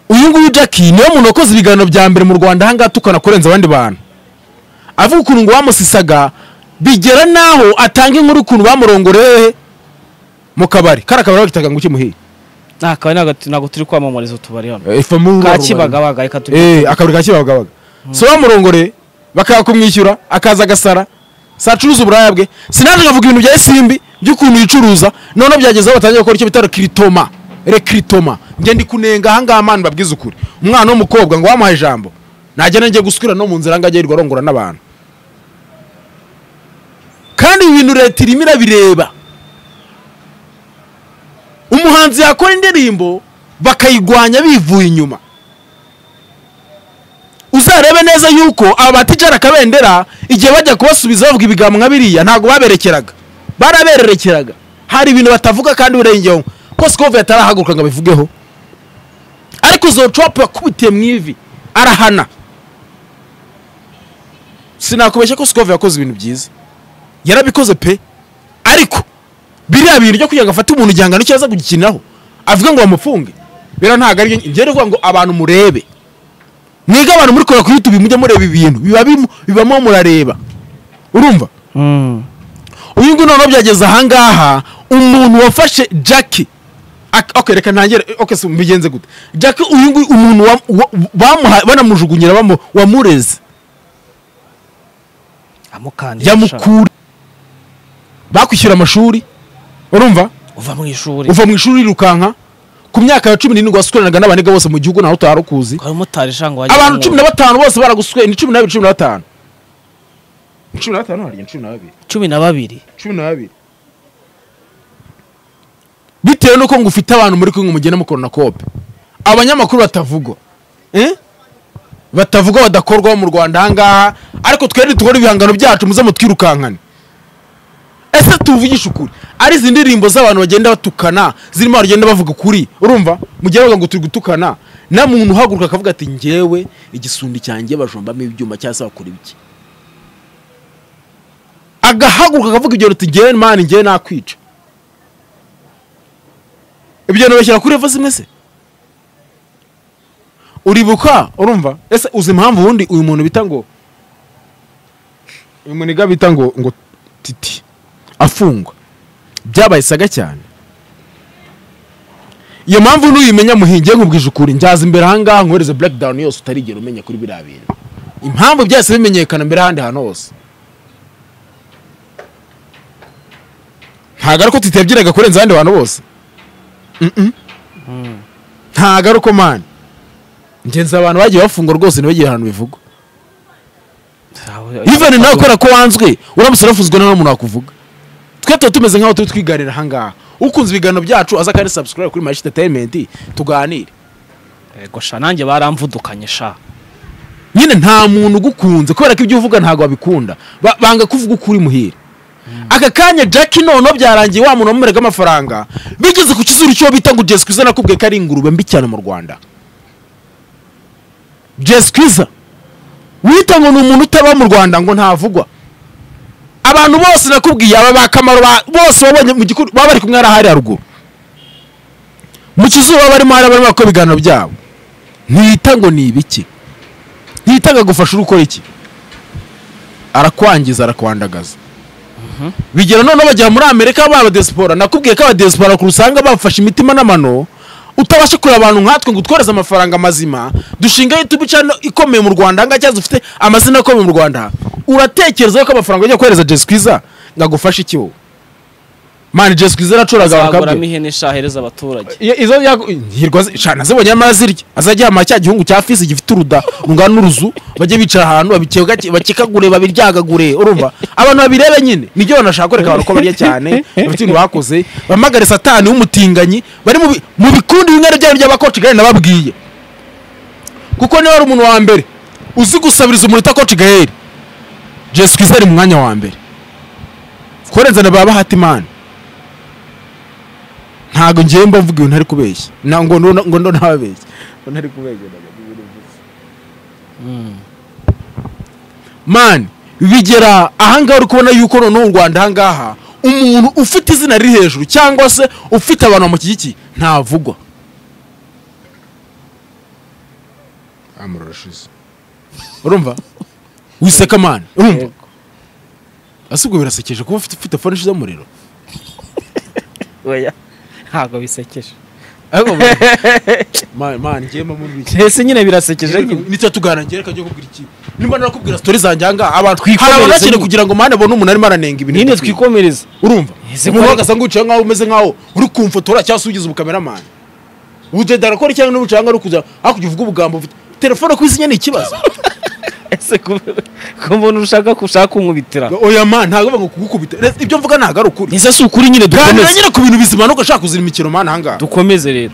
S1: uyu nguyu jackie niwe muntu wakoze ibiganiro bya mbere mu rwanda ahangaha tukana kurenza abandi bantu avuga ukuntu ngo bamusisaga bigera n'aho atanga inkuru ukuntu bamurongoreye mu kabari kari akabari bagitaga ngo ukimuhiye
S3: nta kabari ntago- ntago turi kwamamariza utubari hano kakibagabaga reka turi
S1: Eh, akabari ka kibagabaga so bamurongoreye bakaba kumwishyura akaza agasara si acuruza uburaya bwe sinaje nkavuga ibintu bya esimbi by'ukuntu yicuruza noneho byageze aho batangiye gukora icyo bita rekiritoma rekiritoma njye ndi kunenga ahangaha amana babwiza ukuri umwana w'umukobwa ngo wamuhaye ijambo nagenda njye guswira no mu nzira ngo ajye yirirwa arongora n'abantu kandi ibi bintu leta irimo irabireba umuhanzi yakora indirimbo bakayigwanya bivuye inyuma uzarebe neza yuko aba batijara akabendera igihe bajya kubasubiza bavuga ibigambo nka biriya ntabwo baberekeraga barabererekeraga hari ibintu batavuga kandi urengeho ko sikove yatarahaguruka ngo abivugeho ariko zocopu yakubitiye mu ivi arahana sinakubeshya ko sikove yakoze ibintu byiza yarabikoze pe ariko biriya bintu byo kugira ngo afate umuntu igihangano cyo aza kugikiniraho avuga ngo bamufunge biriya ntabwo ari byo ibyo ni ukuvuga ngo abantu murebe mwiga abantu muri kora kuri youtube mujya mureba ibintu biba bimu- bibamo murareba urumva uyu nguyu noneho byageze ahangaha umuntu wafashe jacki Ak- okay reka ntangire okay si mbigenze gute jacki uyu nguyu umuntu wa- wa- bamuha- banamujugunyira bamu- wamureze
S3: amukandira
S1: yamukura bakwishyura amashuri urumva
S3: uva mu ishuri
S1: uva mu ishuri yirukanka ku myaka ya cumi n'irindwi wasukuranaga n'abaniga bose mu gihugu ntawe utari ukuzi
S3: hari umumotari ushanga wajya
S1: abantu
S3: kumwurira.
S1: cumi na batanu bose baraguswe ni cumi n'abiri cumi na batanu Ni cumi na batanu harya ni cumi na babiri
S3: cumi na babiri
S1: cumi na babiri bitewe n'uko ngo ufite abantu muri kumwe mugenda mukora na kope abanyamakuru batavugwa Eh? batavugwa badakorwaho mu rwanda ahangaha ariko twebwe dukora ibihangano byacu muze mutwirukankane ese tuvugisha ukuri ari izi ndirimbo z'abantu bagenda batukana zirimo abantu bagenda bavuga ukuri urumva mu gihe bavuga ngo turi gutukana na muntu uhaguruka akavuga ati ngewe igisundi cyanjye bajombamo ibyuma cyangwa se bakora ibiki agahaguruka akavuga ibyo ruti ngewe mani ngewe nakwica ibyo bintu bashyira kuri revo zimwe se uribuka urumva ese uzi impamvu ubundi uyu muntu bita ngo uyu muniga bita ngo ngo titi afungwa byabaye saga cyane iyo mpamvu nuyimenya muhingiye nkubwije ukuri njyaza imbere ahangaha nkohereze blackdown yose utarigera umenya kuri biriya bintu impamvu byahise bimenyekana mbere ahandi hantu hose ntago ari ko titi yabyinaga kurenza abandi bantu bose Mm-mm. ntago ari uko mani ngenzi abantu bagiye bafungwa rwose ntibagire ahantu bivugwa ivani nawe kubera ko wanzwe uramutse urafuzwe nawe umuntu wakuvuga twe tuba tumeze nk'aho turi twiganira ahangaha ukunze ibiganiro byacu aza kandi subscribe kuri mayishi entertainment tuganire
S3: yego sha nanjye baramvudukanye sha
S1: nyine nta muntu ugukunze kubera ko ibyo uvuga ntabwo wabikunda Ba- banga kuvuga uko uri muhira aka kanya jack noneho byarangiye wa muntu wamumeraga amafaranga bigeze ku kizuru cy'uwo bita ngo jesi kwiza nakubwiye ko ari ingurube mbi cyane mu rwanda jesi kwiza wita ngo ni umuntu utaba mu rwanda ngo ntavugwa abantu bose nakubwiye aba bakamaro bose wabonye mu gikuru baba bari kumwe hariya hariya haruguru mu kizuba barimo hariya barimo bakora ibiganiro byabo ntiyita ngo ni ibiki ntiyita ngo agufashe uri gukora iki arakwangiza arakwandagaza bigera noneho bagera muri amerika baba desipora nakubwiye ko abadesipora ku usanga bafashe imitima n'amano utabasha kureba abantu nkatwe ngo utworeze amafaranga mazima dushinga youtube channel ikomeye mu rwanda ahangaha cyangwa dufite amazina akomeye mu rwanda uratekereza ko amafaranga ajya kohereza jesi kwiza ngagufashe iki wowe mani jesu kwiza aracoraga
S3: azaguramo
S1: bakabye
S3: ihene ishahereza abaturage
S1: Iyo- izo yagu- hirwa zi- shana zibonye amara zirya azajya cya gihugu cya fisi gifite uruda rungana n'uruzu bajye bicara ahantu babike- bakekagure babiryagagure urumva abantu babirebe nyine nibyo banashaka kwereka abantu ko barya cyane bafite ibintu bakoze bamagare satani w'umutinganyi bari mu bi- mu bikundi bimwe byabo by'abakoci gare nababwiye kuko niba ari umuntu wa mbere uzi gusabiriza umunota koci gare jesu kwiza ari mu mwanya wa mbere korenzana baba bahata imana ntabwo ngewe mba mvuga ibintu ari kubeshya na ngo ndo ngo ndo ntababeshya ngo ntari kubeshya man bigera ahangaha uri kubona yuko noneho u Rwanda ahangaha umuntu ufite izina riri hejuru cyangwa se ufite abantu bamushyigikiye ntavugwa amara urashize urumva wiseka man urumva ese ubwo birasekeje kuba ufite ufite fone ishize umuriro
S3: oya ntabwo bisekeje
S1: man man ngewe mba muri iki
S3: ese nyine birasekeje nyine
S1: nicyo tugana ngereka njye kubwira iki nimba narakubwira sitori zanjye ahangaha abantu
S3: Twikomereze
S1: hari abagakene
S3: nyine.
S1: kugira ngo mane abone umuntu arimo aranenga ibintu
S3: nyine
S1: bidakwiye.
S3: twikomereza
S1: urumva
S3: Ese
S1: umuntu
S3: ko-
S1: wagasa nguciye nkaho umeze nkaho uri kumfotora cyangwa se ugize ubukameramani udeda arakora cyangwa n'ubucanga ari kugira hakurya uvuga ubugambo ufite telefone ku isinya ni ikibazo
S3: ese ku ku muntu ushaka ushaka kunkubitira
S1: oya man ntabwo bavuga ngo kugukubita Re- ibyo mvuga ntabwo ari ukuri
S3: ese si ukuri nyine
S1: ganira
S3: dukomeze
S1: nyine ku bintu bizima nuko ashaka kuzira imikino man ahangaha
S3: dukomeze rero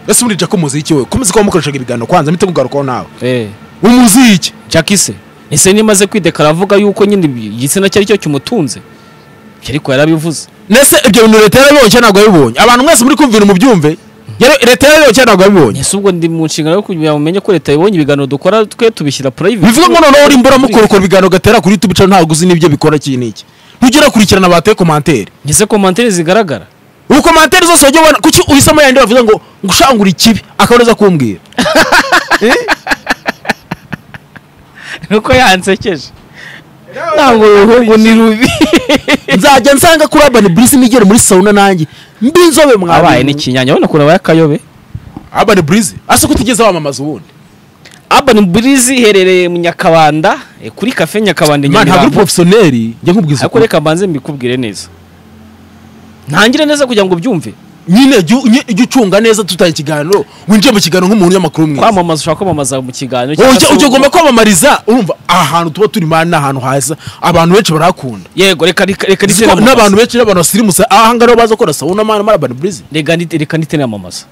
S1: ese muri jako muzi iki wowe komeze kuba mukoreshaga ibiganiro kwanza mpite kugarukaho nawe
S3: eh
S1: umuzi iki
S3: jackie se ese nimaze kwidekara avuga yuko nyine igitsina cye ari cyo kimutunze ariko yarabivuze
S1: nese ibyo bintu leta yarabibonye cyangwa ntabwo yabibonye abantu mwese muri kumva ibintu mubyumve yari- leta yarabibonye cyangwa ntabwo yabibonye
S3: ese ubwo ndi mu nshingano yo kugira ngo umenye ko leta yabonye ibiganiro dukora twe tubishyira private
S1: bivuga ngo noneho uri mbura mukorokora ibiganiro gatera kuri tube cyangwa ntabwo uzi n'ibyo bikora iki n'iki ntujye urakurikirana bateye komantere
S3: ese komantere zigaragara
S1: ubukomantere zose wajya ubona kuki uhisemo yandi bavuga ngo ngushangura ikibi akabaza kumbwira
S3: nuko yansekeje ntabwo uruhungu ni rubi
S1: nzajya nsanga kuri urban burisi nigere muri sauna nanjye mbi inzobe
S3: abaye
S1: mwabaye
S3: n'ikinyanya urabona ukuntu abaye akayobe
S1: urban burisi ase ko utigeze wamamaza ubundi
S3: urban breeze iherereye mu nyakabanda eh, kuri kafe nyakabanda i
S1: man ntabwo uri
S3: nyamirambo
S1: porofesiyoneri njya nkubwiza
S3: ariko
S1: ukuri
S3: reka mbanze mbikubwire neza ntangire neza kugira ngo ubyumve
S1: nyine jya u- nye- jya ucunga neza tutaye ikiganiro winjiye mu kiganiro nk'umuntu unyamukuru mwiza
S3: kwamamaza ushobora kwamamaza mu kiganiro cyangwa
S1: ujya
S3: se
S1: ujya
S3: ubu-
S1: ugomba kwamamariza urumva ahantu tuba turi mani ni ahantu haza abantu benshi barahakunda
S3: yego reka reka reka
S1: Nzi ko
S3: nitenamamaze.
S1: n'abantu benshi n'abantu basirimutse ahangaha niho baza gukora sawuna mani mari abani burizi
S3: Reka nite- reka nitenamamaza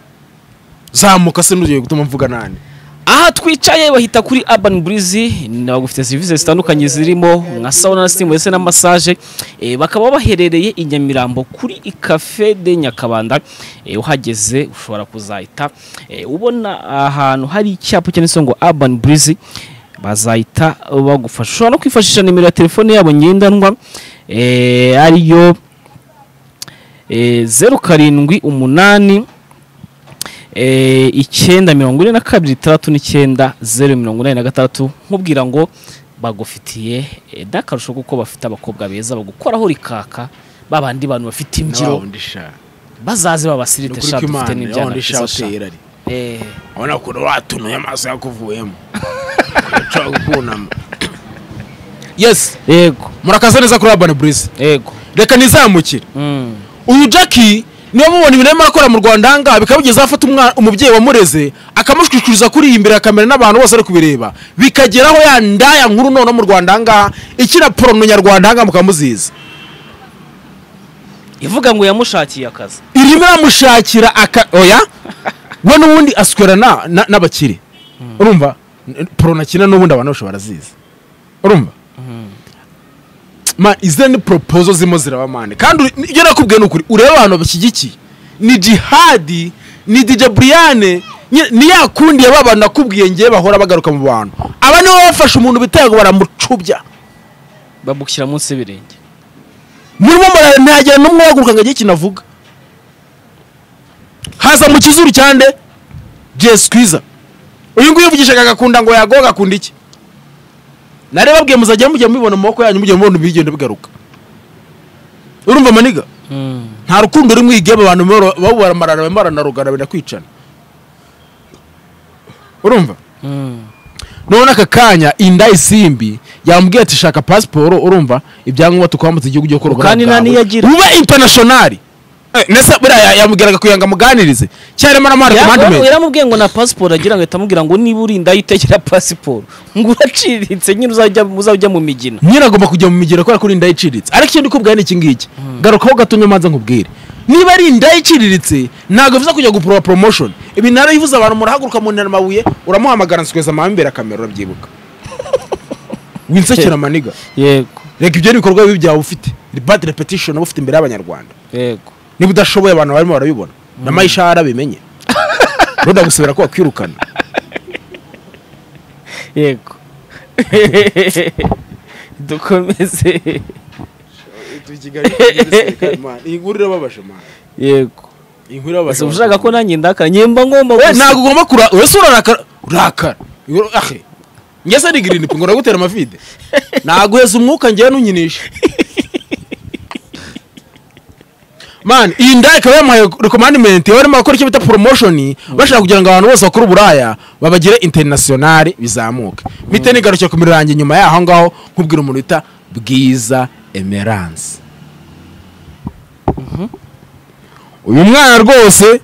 S1: zamuka se n'ugiye gutuma mvuga nani
S3: aha twicaye bahita kuri urban breeze bagufite serivisi zitandukanye zirimo nka sauna na steam ndetse na massage Eh, bakaba baherereye i nyamirambo kuri cafe de nyakabanda Eh, uhageze ushobora kuzahita eh, ubona ahantu hari icyapa cyanditseho ngo urban breeze bazahita bagufasha ushobora no kwifashisha nimero ya telefone yabo ngendanwa eh, ariyo eh, zeru karindwi umunani eh, icyenda mirongo ine na kabiri itandatu n'icyenda zeru mirongo inani na gatandatu nkubwira ngo bagufitiye eh, n'akarusho kuko bafite abakobwa beza bagukoraho rikaka babandi bantu bafite imbyiro bazaze babasirite sha dufite n'ibyana byiza sha Eh,
S1: abona ukuntu watunuye amaso yakuvuyemo ushobora gukunama yes
S3: yego
S1: murakaza neza kuri urban burizi
S3: yego
S1: reka nizamukire
S3: Mm.
S1: uyu jackie niba mubona ibintu arimo arakora mu rwanda ahangaha bikaba bigeze aho afata umwana umubyeyi wamureze akamushwishuriza kuri iyi imbere ya kamera n'abantu bose bari kubireba bikageraho ya ndaya nkuru noneho mu rwanda ahangaha ikina porono nyarwanda ahangaha mukaba muzizi
S3: ivuga ngo yamushakiye akazi
S1: irimo iramushakira aka oya we n'ubundi aswera na- na- n'abakire urumva N- porono akina n'ubundi abantu bose barazizi urumva ma izindi poropozo zirimo ziraba mane kandi uri- ibyo nakubwiye ni ukuri urebe abantu bashyigikiye ni jihadi ni dj briane nyine ni ya kundi yaba abantu nakubwiye ngewe bahora bagaruka mu bantu aba nibo bafashe umuntu biteye ngo baramucubya
S3: babushyira munsi y'ibirenge
S1: murimo murara ntagira n'umwe uhaguruka ngo agire ikintu avuga haza mu kizuru cyande jesu kwiza uyu nguyu uvugishaga agakunda ngo yagowe agakunda iki nari babwiye muzajya mujya mubibona mu maboko yanyu mujya mubona bigenda bigaruka urumva maniga nta rukundo rumwe igeba abantu baba- babubara amarara bamarana rugana benda kwicana urumva none aka kanya inda isimbi yamubwiye ati shaka pasiporo urumva ibyangombwa tukwambutse igihugu ugiye gukora
S3: Kandi nta
S1: bwawe.
S3: niyagira.
S1: ube internationali Eh, nese buriya ya- yamubwiraga kugira ngo amuganirize cyangwa arimo aramuha rekomandimenti
S3: yaramubwiye ngo na pasiporo agira ngo ahita amubwira ngo niba urinda utegera pasiporo ngo uraciritse nyine uzajya uzajya mu migina
S1: nyine agomba kujya mu migero kubera ko uri indayiciriritse ariko ikindi ukubwira ni iki ngiki garukaho gatonya maze nkubwire niba ari indayiciriritse ntabwo bivuze kujya guporoba promotion ibi narabivuze abantu murahaguruka mu amabuye uramuhamagara nsikweza amambera kamera urabyibuka winsekera maniga
S3: yego
S1: reka ibyo ni ibikorwa bibi byawe ufite ni bad repetition uba ufite imbere y'abanyarwanda
S3: yego
S1: niba udashoboye abantu barimo barabibona na mayishara abimenye ruda gusubira ko wakwirukana
S3: yego dukomeze
S1: inkuru irababaje mwana
S3: yego
S1: inkuru irababaje
S3: ese ushaka ko nanjye ndakara nyemba ngomba
S1: Eh,
S3: gusa
S1: ntabwo ugomba kura urese urarakara urakara Iyo- ahe ngese ni girinipi ngo uragutera amavide naguheza umwuka ngewe ntunyinisha man iyi nda ikaba yamuhaye rekomandimenti bari bakora icyo bita poromoshoni bashaka kugira ngo abantu bose bakora uburaya babagire interinasiyonari bizamuke mpite nigarukira ku mirango inyuma y'aho ngaho nkubwira umuntu bita bwiza emeranse uyu mwana rwose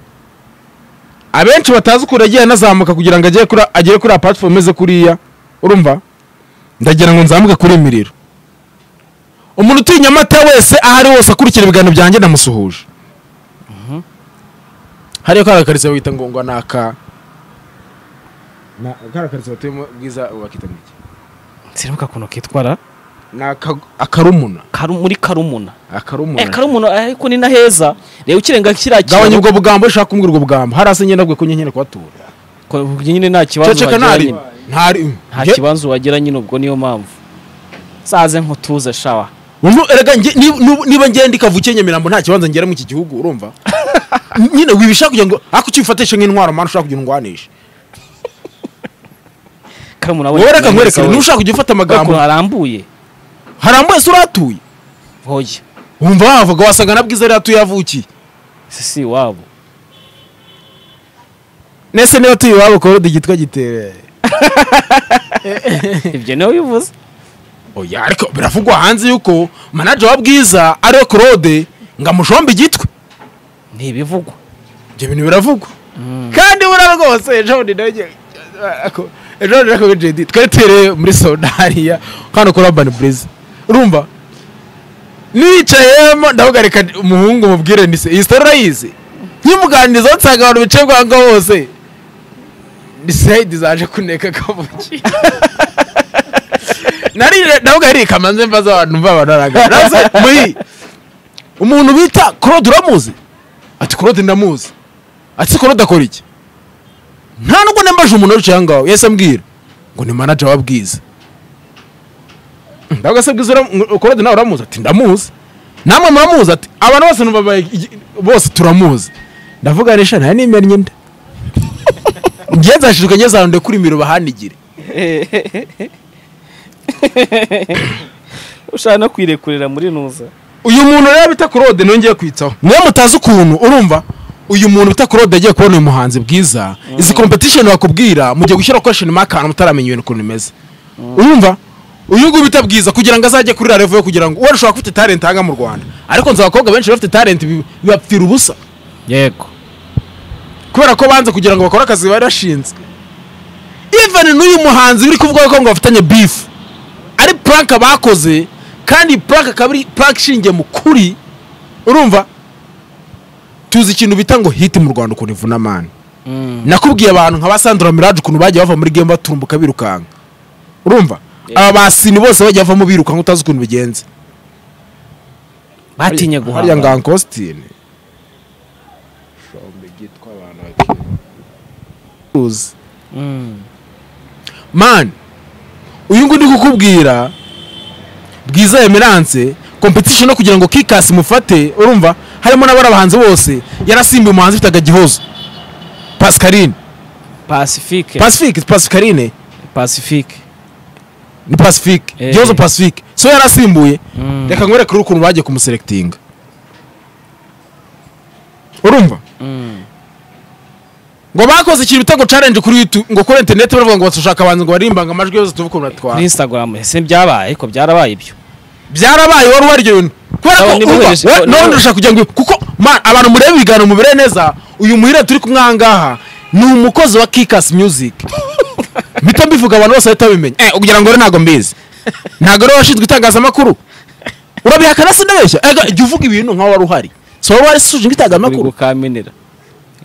S1: abenshi batazi ukuntu yagiye anazamuka kugira ngo agere kuri agere kuri platform ze kuriya urumva ndagira ngo nzamuke kuri miriro umuntu utuye i nyamata wese aho ari hose akurikira ibiganiro byanjye ndamusuhuje hariyo kariya karitsiye bita ngo ngo ni aka na- kariya karitsiye batuyemo bwiza bakita ngo iki
S3: siribuka ukuntu kitwara
S1: ni aka- akarumuna
S3: karu, muri karumuna eh
S1: akarumuna
S3: karumuna ariko ni na heza rero ukirenga kiriya
S1: gabanya
S3: kintu
S1: ubwo bugambo iyo ushaka kumbwira ubwo bugambo hari hasi nyine nabwo ko nyine kuhatura
S3: ko- nyine nta kibazo
S1: ceceka
S3: wagira
S1: ntari
S3: nyine.
S1: ntari
S3: nta kibazo wagira nyine ubwo niyo mpamvu saze nkutuze shawa
S1: Wumva erega nge- nib- nub- niba ngenda ikavukiye Nyamirambo nta kibanza ngera mu iki gihugu urumva N- nyine wibishaka kugira ngo ariko ukifatishe nk'intwaro mana ushaka kugira ngo ndwanishe
S3: karumuna
S1: wowe reka nkwereke niba
S3: ntushaka
S1: ushaka kujya ufata
S3: amagambo
S1: amagambo
S3: harambuye
S1: harambuye se urahatuye
S3: hoye
S1: wumva wavuga wasanga na bwiza rero atuye avukiye
S3: sisi wabo
S1: nese niba atuye iwabo korode gitwa gitere
S3: ibyo niwe bivuze
S1: oya ariko biravugwa hanze yuko manaje wa bwiza ariwe korode ngo amushombe igitwe
S3: ntibivugwa
S1: ibyo bintu biravugwa kandi buriya rwose ejo bundi nawe ngiye- ako- ejo bundi nako jedi twari tuhereye muri sauna hariya hano kuri urban blaze urumva nicayemo ndavuga reka umuhungu mubwire ni se iyi story urayizi nkimuganiriza nsanga abantu bicaye bwa ngaho hose ni sayidi zaje kuneka kabuki nari ndavuga hari kamanze mva z'abantu mva abantu barangara muri umuntu bita claude uramuzi ati claude ndamuzi ati se claude akora iki nta nubwo nembaje umuntu wicaye aho ngaho yahise ambwira ngo ni manager wa bwiza ndavuga se bwiza uram- claude nawe uramuzi ati ndamuzi namwe muramuzi ati abantu bose numva babaye iki- bose turamuzi ndavuga nisha nta nimennye nda ngiye nzashishwa ngezanunde kuri imiro bahanigire
S3: ushaka no kwirekurira muri nuza
S1: uyu muntu rero bita claude nongeye kwitaho niyo mutazi ukuntu urumva uyu muntu bita claude yagiye kubona uyu muhanzi bwiza izi competition bakubwira mugiye gushyira question mark ahantu mutaramenya ibintu ukuntu bimeze urumva uyu nguyu bita bwiza kugira ngo azajye kuri revo yo kugira ngo uwo ushobora ufite talent hanga mu rwanda ariko nzi abakobwa benshi bafite talent bi- bibapfira ubusa
S3: yego
S1: kubera ko banze kugira ngo bakore akazi bari bashinzwe even n'uyu muhanzi uri kuvuga ko ngo bafitanye beef ari prank bakoze kandi iyi prank akaba ari prank ishingiye mu kuri urumva tuzi ikintu bita ngo hit mu rwanda ukuntu ivuna amani nakubwiye abantu nka ba sandra mirage ukuntu bagiye bava muri game baturumbuka birukanka urumva aba basini bose bagiye bavamo birukanka utazi ukuntu bigenze
S3: batinye
S1: hariya
S3: guhanga
S1: nganka Austin shombe gitwa abantu bakiruzi
S3: Mm.
S1: man uyu nguyu ndi kukubwira bwiza emerance competition no kugira ngo kikasi mufate urumva harimo n'abari abahanzi bose yarasimbuye umuhanzi ufitaga gihozo pascaline
S3: pacifique
S1: pacifique pascaline
S3: pacifique
S1: ni pacifique
S3: Eh.
S1: gihozo pacifique so yarasimbuye reka nkwereke uri ukuntu bagiye kumuselectinga urumva ngo bakoze ikintu bitego challenge kuri youtube ngo kuri internet baravuga ngo batushaka abantu ngo barimbanga amajwi yose tuvuko
S3: kuri
S1: batwara
S3: instagram ese ntibyabaye ko byarabaye ibyo
S1: byarabaye wari waryo bintu kubera ko
S3: Abo nibo
S1: urumva,
S3: bereje-
S1: we-
S3: nibo-
S1: nawe ndashaka kugira ngo kuko ma- abantu mureba ibiganiro mubire neza uyu muhire turi kumwe aha ngaha ni umukozi wa Kickers Music mpita mbivuga abantu bose bahita babimenya eh ugira ngo rero ntago mbizi ntago rero washinzwe itangazamakuru urabihakana sinabeshya ega jya uvuga ibintu nkaho wari uhari so wowe wari ushinzwe
S3: uri
S1: itangazamakuru
S3: gukamenera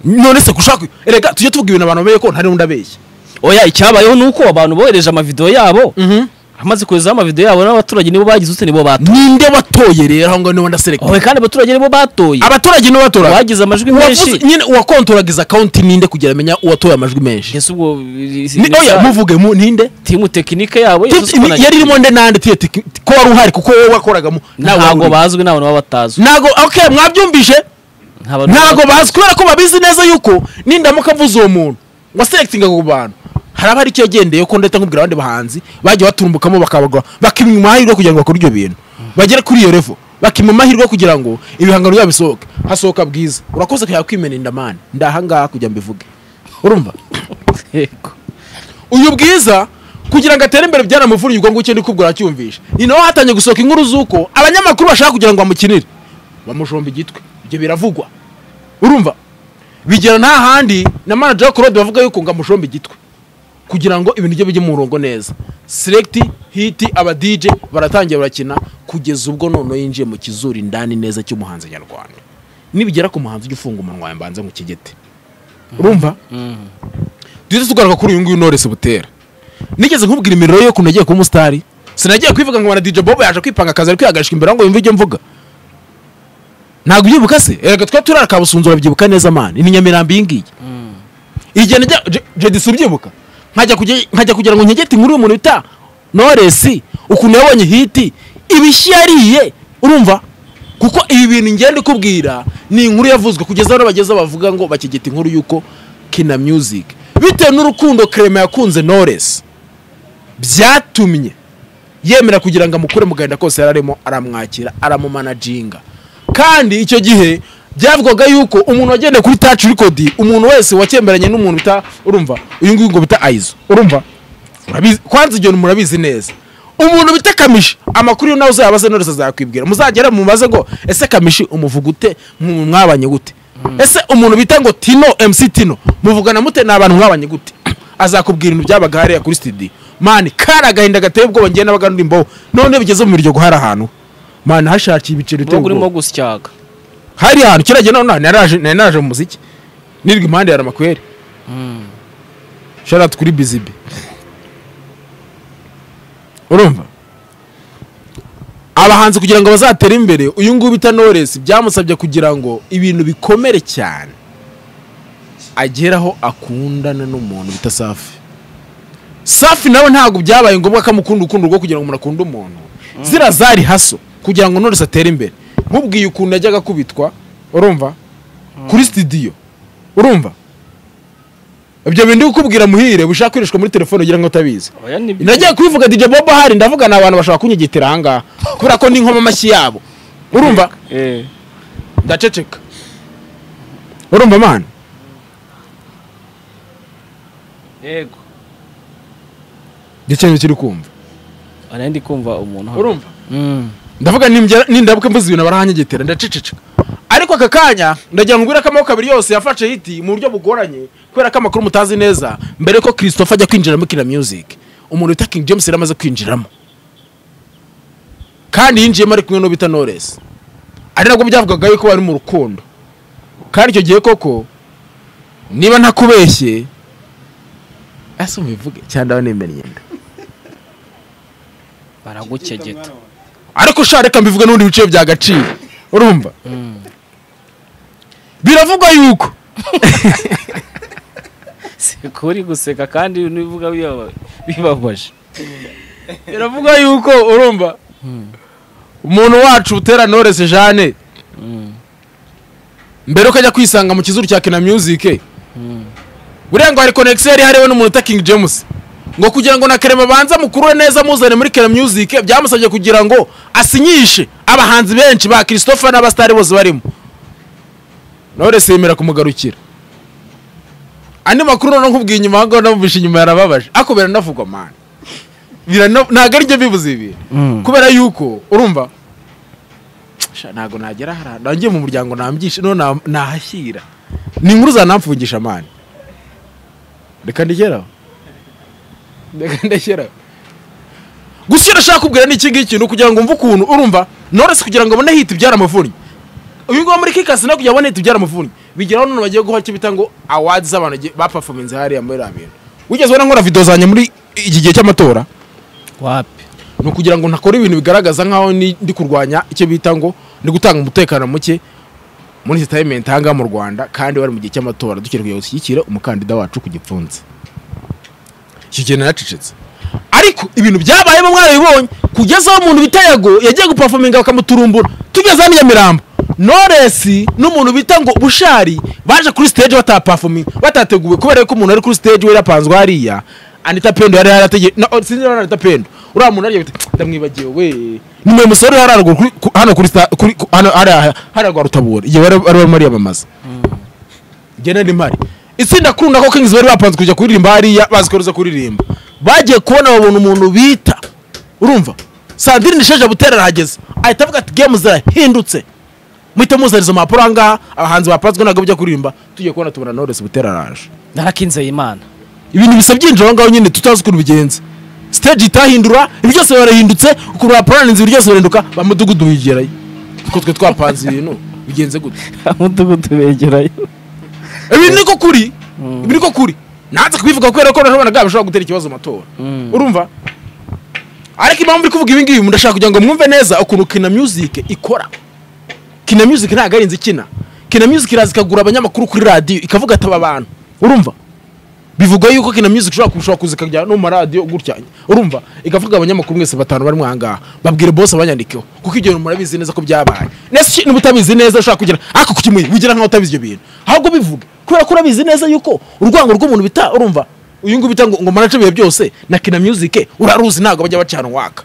S1: none se kushaka erega tujye tuvuga ibintu abantu bamenye ko ntari undi abeshya
S3: oya icyabayeho ni uko abantu bohereje amavidewo yabo
S1: Mhm.
S3: amaze koherezaho amavidewo yabo n'abaturage nibo bagize utse nibo batoye
S1: ninde watoye rero aho ngaho niba ndaserekwa
S3: oya kandi abaturage nibo batoye
S1: abaturage nibo batora
S3: bagize amajwi menshi
S1: Uwavuze- nyine uwakontoragiza akawunti ninde kugira amenya uwatoye amajwi menshi
S3: ese ubwo
S1: Ni- oya muvuge mu ninde
S3: timu tekinike yabo
S1: Ti-
S3: Yesu
S1: ni- yari irimo nde nande tiye teki- ti- ko wari uhari kuko wowe wakoragamo
S3: ntabwo bazwi nta bantu baba batazwi
S1: ntago okay mwabyumvise
S3: Nta bantu baba
S1: ntago bazi kubera ko babizi neza yuko nindamuka mvuze uwo muntu waselectinga ku bantu hari abari icyo yagendeye ko ndahita nkubwira abandi bahanzi bagiye baturumbukamo bakabagwa bakimwa amahirwe kugira ngo bakore ibyo bintu bagere kuri iyo revo bakimwa amahirwe kugira ngo ibihangano byabo bisohoke hasohoka bwiza urakoze kujya kwimena indamani ndahangaha kugira mbivuge urumva
S3: Yego.
S1: uyu bwiza kugira ngo atere imbere byaramuvunye ubwo ngubwo ndikubwira acyumvisha ni naho hatangiye gusohoka inkuru z'uko abanyamakuru bashaka kugira ngo bamukinire bamushomba igitwe ibyo biravugwa urumva bigera nta handi na manager wa claude bavuga yuko ngo amushombe igitwe kugira ngo ibintu bye bijye mu murongo neza select hit aba dj baratangiye barakina kugeza ubwo noneho yinjiye mu kizuri ndani neza cy'umuhanzi nyarwanda nibigera ku muhanzi ujye ufunga umunwa wawe mbanze mu kigete urumva duhita tugaruka kuri uyu nguyu Knowless butera nigeze nkubwira imiriro yo kuntu nagiye kuba umusitari sinagiye kwivuga ngo dj bobo yaje kwipanga akazi ari kwihagarishwa imbere aho ngo yumve ibyo mvuga ntabwo ubyibuka se erega twa turara kabusunzu urabyibuka neza mani ni nyamirambo iyi ngiyi igihe najya jedisi ubyibuka nkajya kujya- nkajya kugira ngo nkegete inkuru y'umuntu bita noresi ukuntu yabonye hiti ibishyi yariye urumva kuko ibi bintu ngenda ikubwira ni inkuru yavuzwe kugeza aho bageze bavuga ngo bakegeta inkuru y'uko kina music bitewe n'urukundo kerema yakunze noresi byatumye yemera kugira ngo amukure mu gahinda kose yari arimo aramwakira aramumanaginga kandi icyo gihe byavugwaga yuko umuntu wagendeye kuri taci rikodi umuntu wese wakemeranye n'umuntu bita urumva uyu nguyu ngo bita ayizo urumva Urabizi- kwanza igihe murabizi neza umuntu bita kamishi amakuru yo nawe uzayabaze none azakwibwira muzagera mumubaze ngo ese kamishi umuvuga ute mu- mwabanye gute ese umuntu bita ngo tino mc tino muvugana mute ni abantu mwabanye gute azakubwira ibintu byabaga hariya kuri studio mani kari agahinda gateye ubwoba njyewe n'abaga ndirimbo none bigeze mu miryo guhara ahantu mani hashakiye ibiceri biteye
S3: murongo urimo
S1: ubwoba
S3: gusyaga
S1: hari ahantu kiriya gihe none naraje nari naje mu muziki nirwa impande ya ramakweri sharati kuri bizibi urumva abahanzi kugira ngo bazatere imbere uyu nguyu bita noresi byamusabye kugira ngo ibintu bikomere cyane ageraho akundana n'umuntu bita safi safi nawe ntabwo byabaye ngombwa ko amukunda urukundo rwo kugira ngo umuntu akunde umuntu zira zari haso kugira ngo noresi atere imbere nkubwiye ukuntu yajyaga akubitwa urumva kuri sitidiyo urumva ibyo bintu ndi kukubwira muhire bishaka kwirishwa muri telefone ugira ngo utabizi
S3: oya ni
S1: nagiye kubivuga DJ Bobo ahari ndavuga ni abantu bashobora kunyigitiranga ahangaha kubera ko ni nkoma amashyi yabo urumva
S3: Eh,
S1: ndaceceka urumva mani
S3: yego
S1: igihe kiri kumva
S3: Oya, nari ndi kumva umuntu hano.
S1: urumva
S3: Mm.
S1: ndavuga ninjya- nindabuka mvuze ibintu baranyigitere ndaceceka ariko aka kanya ndagira ngo mbwire ko amaboko abiri yose yafashe hiti mu buryo bugoranye kubera ko amakuru mutazi neza mbere ko christopher ajya kwinjira muri kina music umuntu wita king james yari amaze kwinjiramo kandi yinjiyemo ari kumwe n'ubita noresi ari nabwo byavugaga yuko bari mu rukundo kandi icyo gihe koko niba ntakubeshye ese mubivuge cyangwa ndaba nimenya imyenda
S3: baragukegeta
S1: ariko sha reka mbivuge n'ubundi biciro bya gaciro urumva biravugwa yuko
S3: seko uri guseka kandi nivuga bibaba- bibabaje
S1: biravugwa yuko urumva umuntu wacu utera norese jane mbere uko ajya kwisanga mu kizuru cya kina music buriya ngo hari connection yari hariho n'umuntu uta king james ngo kugira ngo na kerema banza mukurure neza muzane muri kina music byamusabye kugira ngo asinyishe abahanzi benshi ba christopher n'abasitari bose barimo norese yemera kumugarukira andi makuru noneho nkubwiye inyuma aho ngaho namubishe inyuma yarababaje ariko biranavugwa mani Birana- ntabwo ari byo bibuze ibi kubera yuko urumva sha, ntabwo nagera hariya nangiye mu muryango nambyishe no nahashyira ni inkuru zanamfungisha mani reka ndekeraho reka ndekeraho gusa icyo ndashaka kubwira ni iki ngiki ni ukugira ngo mve ukuntu urumva noresi kugira ngo abone hita ibyara amavunnyi uyu nguyu muri kikasi nawe kugira ngo abone hita ibyara amavunnyi bigeraho none bagiye guha icyo bita ngo awadi z'abantu gi- bapafomenze hariya muri biriya bintu wigeze ubona nkora videwo zanjye muri iki gihe cy'amatora
S3: wapi
S1: ni ukugira ngo ntakora ibintu bigaragaza nk'aho ni- ndi kurwanya icyo bita ngo ndi gutanga umutekano muke muri sitayimenti aha ngaha mu rwanda kandi bari mu gihe cy'amatora dukeneye kugira ngo dushyigikire umukandida wacu ku gipfunsi icyo gihe naracecetse ariko ibintu byabayemo mwarabibonye kugeza aho umuntu bita yago yagiye gupafominga bakamuturumbura tugeze hano i nyamirambo noresi n'umuntu bita ngo bushari baje kuri stage batapafominga batateguwe kubera yuko umuntu ari kuri stage we yapanzwe hariya anita pendo yari yarategeye no, oh, sinzi niba ari anita pendo uriya muntu ariya bita ndamwibagiwe we ni mwe musore hari haruguru kuri- ku- hano kuri sta- kuri ku- hano hariya hariya rwa rutabura igihe bari bari barimo bariyamamaza genda mpari itsinda kuri nako kings bari bapanze kujya kuririmba hariya bazi ko ruza kuririmba bagiye kubona babona umuntu bita urumva sandrine isheja butera arahageze ahita avuga ati gemu zirahindutse muhite muzaniza impapuro aha ngaha abahanzi bapanzwe ntabwo bajya kuririmba tugiye kubona tubona noresi butera araje
S3: narakinzeye imana
S1: ibintu bisa byinjira aho ngaho nyine tutazi ukuntu bigenze stage itahindura ibi byose barahindutse ukuntu baporaninze ibi byose birahinduka ba mudugudu wigerayo kuko twe twapanze ibintu bigenze gutya
S3: umudugudu begerayo
S1: ibi ni ko kuri ibi ni ko kuri nanze kubivuga kubera ko noneho abana bashobora gutera ikibazo mu matora urumva ariko impamvu uri kuvuga ibi ngibi ndashaka kugira ngo mwumve neza ukuntu kina music ikora kina music ntabwo ari inzu ikina kina music iraza ikagura abanyamakuru kuri radiyo ikavuga ati aba bantu urumva bivugwa yuko kina music ushobora kushobora kuza ikajya no mu maradiyo gutya urumva ikavuga abanyamakuru mwese batanu bari mwangaha babwire bose abanyandikeho kuko ibyo bintu murabizi neza ko byabaye nese niba utabizi neza ushobora kugira ariko kukimuye wigira nkaho utabizi ibyo bintu ahubwo bivuga kubera ko urabizi neza yuko urwango rw'umuntu bita urumva uyu nguyu bita ngo ngo manace ibihe byose na kina music uraruzi ntabwo bajya bacana waka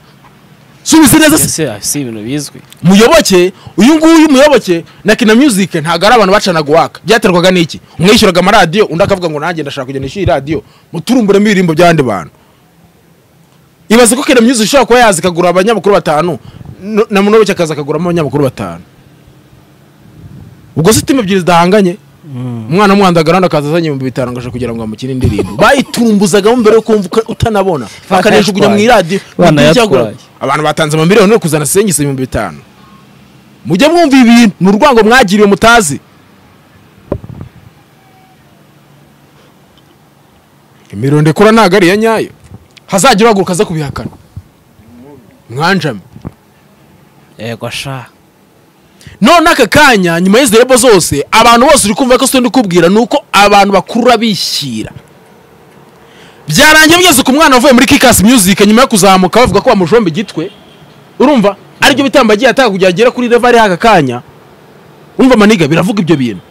S1: subizi neza se
S3: ese ah, si ibintu bizwi
S1: muyoboke uyu nguyu muyoboke na kina music ntabwo ari abantu bacanaga uwaka byaterwaga n'iki umwe yishyuraga amaradiyo undi akavuga ngo nanjye ndashaka kujya nishyura radiyo muturumburemo ibirimbo by'abandi bantu ibaze ko kina music ishobora kuba yaza ikagura abanyamakuru batanu no- na munoboke akaza akaguramo abanyamakuru batanu ubwo se timu ebyiri zidahanganye umwana w'umwandagaranda akaza azanye ibihumbi bitanu ngo aje kugira ngo bamukine indirimbo bayiturumbuzagamo mbere yo kumva uka- utanabona bakanejugunya mu iradiyo
S3: Banayatwaye.
S1: abantu batanze amamiliyoni yo kuzana senyise ibihumbi bitanu mujye mwumva ibintu ni urwango mwagiriwe mutazi imironde ikora ntabwo ari iya nyayo hazagira uhaguruka aza kubihakana mwanjame
S3: yego sha
S1: none aka kanya nyuma y'izi rebo zose abantu bose uri kumva ko si ndi kubwira ni uko abantu bakurura bishyira byarangiye byose ku mwana wavuye muri kikasi music nyuma yo kuzamuka bavuga ko bamujomba igitwe urumva aribyo bitambo agiye ataka kugira agere kuri level y'aka kanya umva maniga biravuga ibyo bintu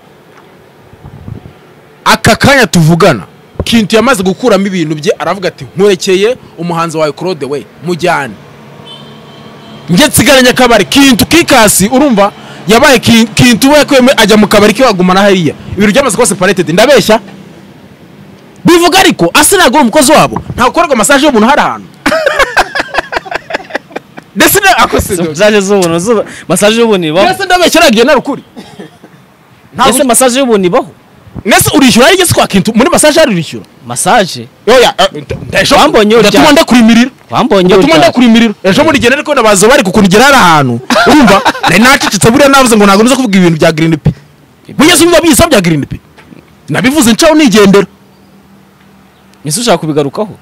S1: aka kanya tuvugana kintu yamaze gukuramo ibintu bye aravuga ati nkurekeye umuhanzi wawe claude we mujyane njye nsigaranye akabari kintu kikasi urumva yabaye Kin- kintu we yakuyemo ajya mu kabari ke wagumana hariya ibintu byamaze kuba separated ndabeshya bivuga ariko asa ntabwo ari umukozi wabo ntabwo ukorerwa masaje y'umuntu hari ahantu ndetse na akose
S3: masaje z'ubuntu zuba- masaje y'ubuntu ibaho
S1: ndetse ndabeshya ntabwo nari ukuri
S3: ese masaje y'ubuntu ibaho
S1: ndetse urishyura ari igeze kwa kintu muri masaje hari urishyura
S3: masaje
S1: yoya
S3: Wambonye uryamye.
S1: ndatuma ndakurimirira
S3: wambonye
S1: ndatuma
S3: utaha.
S1: ndakurimirira ejo muri gene ariko ndabaza bari kukungera hari ahantu urumva nari nacecetse buriya navuze ngo ntabwo nza kuvuga ibintu bya green p bugeze ibiba bisa bya green p nabivuze ncaho nigendera
S3: ese ushaka kubigarukaho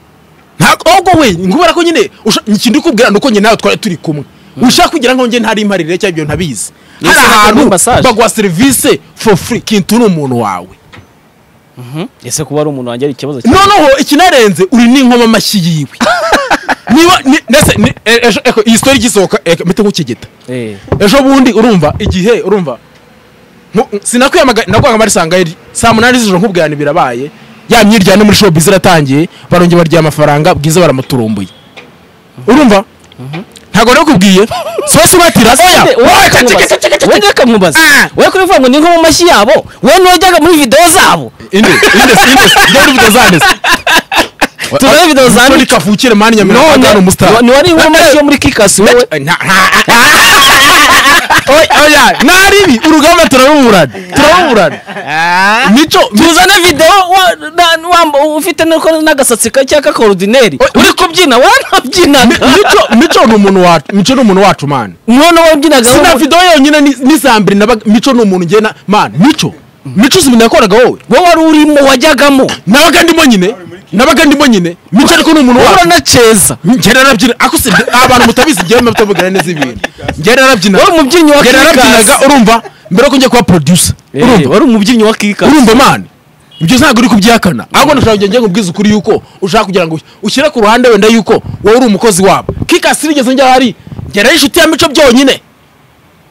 S1: ntabwo ahubwo we ngubera ko nyine usha- ikintu ukubwira ni uko njye nawe twari turi kumwe ushaka kugira ngo njye ntari imparire cyangwa ibyo ntabizi hari
S3: Yes,
S1: ahantu
S3: muri massage.
S1: baguha serivisi for free kintu ni umuntu wawe
S3: ese kuba ari umuntu wanjye ari ikibazo cyawe?
S1: noneho ikinarenze uri n'inkoma amashyi yiwe niba ni- ndetse ni- e- ejo eko, iyi sitori igisohoka eko, mpite nk'ukigita
S3: Eh,
S1: ejo bundi urumva igihe urumva Nku- sinakwiyamagana nagwaga marisanga saa munani z'ijoro nkubwirana birabaye ya myiryane muri showbiz iratangiye barongera barya amafaranga bwiza baramuturumbuye urumva ntabwo nakubwiye sose ubatira asya
S3: wowe ntibakamwubaze wowe kuri bivuga ngo ni nko mu mashyi yabo wowe ntiwajyaga muri videwo zabo
S1: inde inde inde ujya muri video zanditse
S3: turebe video zanditse.
S1: Tony kavukire mani nyamirambo
S3: none
S1: agana umusitari
S3: ni wari mu mashyi yo muri kikasi wowe
S1: Oya, oya ntari ibi urugamba turaruburana turaruburana mico
S3: tuzane videwo wa- na- wamba- ufite n'uko- n'agasatsi gake k'akorudineri
S1: Oya,
S3: uri kubyina wanabyinaga
S1: Mi- mico mico ni umuntu wacu mico ni umuntu wacu mani
S3: none wabyinaga
S1: sina
S3: wowe-
S1: video yonyine ni- ni sambiri nabaga mico ni umuntu ngena mani mico mico uzi ibintu yakoraga wowe
S3: wowe wari urimo wajyagamo
S1: nabaga ndimo nyine nabaga ndimo nyine mico ariko ni umuntu
S3: wowe
S1: wacu
S3: uranaceza
S1: ngenda narabyina ako si abantu mutabizi njyewe mutavuga neza ibintu ngenda narabyina
S3: Wari umubyinnyi wa
S1: ngenda
S3: Kikasi.
S1: narabyinaga urumva mbere yuko njya kuba producer
S3: urumva
S1: urumva
S3: wari umubyinnyi wa kikasi
S1: urumva mani ibyo ntabwo uri kubyihakana ahubwo ndashaka kugenda nkubwiza ukuri yuko ushaka kugira ngo ushyire ku ruhande wenda yuko wowe uri umukozi wabo kikasi nigeze njya ahari ngera inshuti ya mico byonyine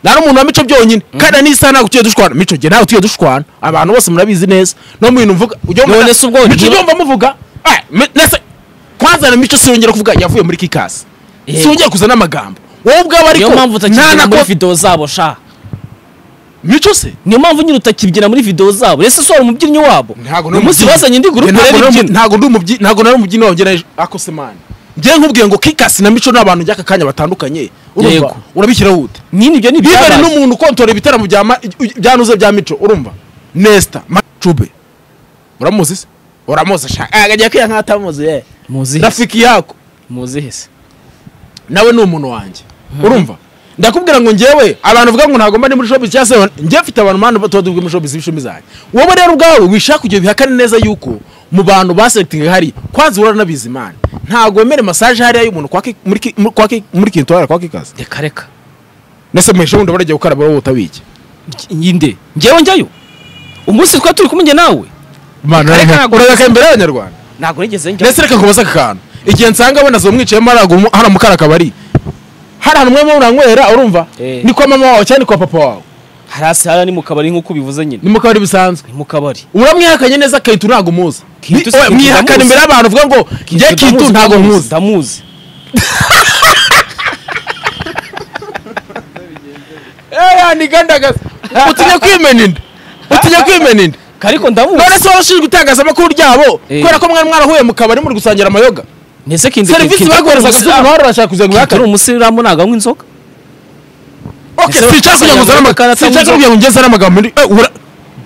S1: nari umuntu wa mico byonyine kandi n'isaha ntabwo tugiye dushwana mico njye ntabwo tugiye dushwana abantu bose murabizi neza no mu bintu mvuga ujya wumva-
S3: None se ubwo
S1: mico
S3: ntiba-
S1: ujya wumva muvuga eh, mi- nese kwanza na mico siwongera kuvuga yavuye muri kikasi
S3: Yego.
S1: siwongera kuzana amagambo wowe ubwawe
S3: niyo
S1: ariko
S3: mpamvu utakibyina muri
S1: ntanako-
S3: videwo zabo sha
S1: mico se
S3: niyo mpamvu nyine utakibyina muri videwo zabo rese so wari umubyinnyi wabo
S1: ntabwo
S3: uyu munsi bazanye indi gurupe
S1: Ntabwo
S3: rero
S1: nari
S3: ibyina
S1: ntabwo ndi umubyi ntabwo nari umubyinnyi wongera ako se mani njye nkubwiye ngo kikasi na mico ni abantu by'aka kanya batandukanye urumva
S3: Yego.
S1: urabishyiraho wute
S3: nyine ibyo ni
S1: bibere
S3: ibyabaye
S1: n'umuntu ukontorera ibitaramo bya ma- byanuze bya mico urumva nesta macube uramuzi se uramuzi sha akajya kwiya nk'atamuzi ye
S3: muzihese
S1: rafiki yako
S3: muzihese
S1: nawe ni umuntu wanjye urumva ndakubwira ngo njyewe abantu bavuga ngo ntabwo mba ndi muri showbiz cyangwa se njye mfite abantu mpande tuba tuvuga muri showbiz ibicumi zanjye wowe rero ubwawe wishaka ibyo bihakane neza yuko mu bantu baselectinga hari kwanza uranabizi imana ntabwo wemere masaje hariya y'umuntu kwa Ki- muri Ki- muri- kwa Ki- muri kintu kwa kikazi
S3: reka reka
S1: ndetse muhishe wundi baragiye gukaraba wowe utabiki
S3: yinde njyewe njyayo umunsi twari turi kumwe njye nawe
S1: urabeka imbere y'abanyarwanda
S3: ntabwo nigeze njya
S1: ndetse reka kubaza aka kantu igihe nsanga bonazo mwicayemo haragu- hano mu kara kabari hari ahantu mwema muranywera urumva
S3: Eh.
S1: ni kwa mama wawe cyangwe ni kwa papa wawe
S3: hasi hara ni mu kabari nk'uko ubivuze nyine
S1: ni mu kabari bisanzwe
S3: ni mu kabari
S1: uramwihakanye neza kintu ntabwo umuzi
S3: Kintu
S1: Ni-
S3: si
S1: oya,
S3: Kintu
S1: mwihakana
S3: ndamuzi.
S1: imbere y'abantu uvuga ngo njye kintu
S3: Ndamuzi,
S1: ntabwo
S3: ndamuzi,
S1: nkuzi
S3: ndamuzi
S1: eya ni gandagaza utinya kwimena inda utinya kwimena inda
S3: ariko ndamuzi
S1: none se wowe ushinzwe itangazamakuru ryabo
S3: Eh.
S1: kubera ko mwari mwarahuye mu kabari muri gusangira amayoga
S3: ntese kinde
S1: serivisi baguherezaga z'umuntu wari urashaka kugira ngo
S3: ari
S1: uhakane
S3: umusilamu ntabwo anywa inzoga
S1: Okay,
S3: Ese
S1: sinshaka kugira ngo uzane
S3: bagusangira
S1: amagambo
S3: amakarata
S1: sinshaka kugira ngo ungezane amagambo muri eh, ura-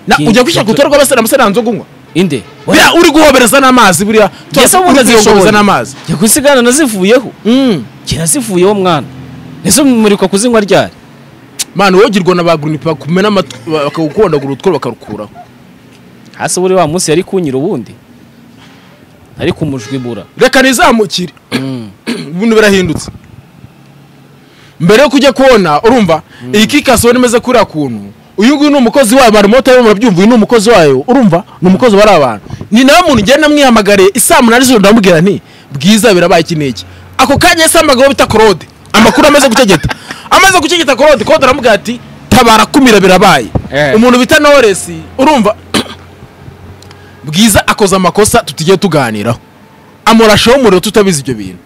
S1: Na-
S3: Kintu
S1: ujya gushyira ku rutonde rw'abasiramu se nta nzoga unywa
S3: inde
S1: buriya uri guhobereza n'amazi buriya
S3: Ese
S1: uri
S3: ubundi
S1: guhobereza
S3: azishoboye.
S1: n'amazi
S3: jya kusigana nazivuyeho
S1: Mm.
S3: kirazivuyeho mwana ese mumurikwa kuzinywa ryari
S1: mani wogirwa na ba grunipe bakumena amatwi bakagukondagura utwo bakarukuraho
S3: hasi buri wa munsi yari kunyira ubundi ari kumujwibura
S1: reka nizamukire ibintu birahindutse mbere yo kujya kubona urumva iyi kikasi ubona imeze kuriya kuntu uyu nguyu ni umukozi wayo abantu moto murabyumva uyu ni umukozi wayo urumva ni umukozi wa abantu ni nawe muntu ngenda namwihamagariye isaa munani z'ijoro ndamubwira nti bwiza birabaye iki n'iki ako kanya yahise hamagara uwo bita claude amakuru amaze gutegeta amaze gutegeta claude claude aramubwira ati tabara kumira birabaye
S3: Eh.
S1: umuntu bita noresi urumva bwiza akoze amakosa tutijye tuganiraho amurashaho umuriro tutabizi ibyo bintu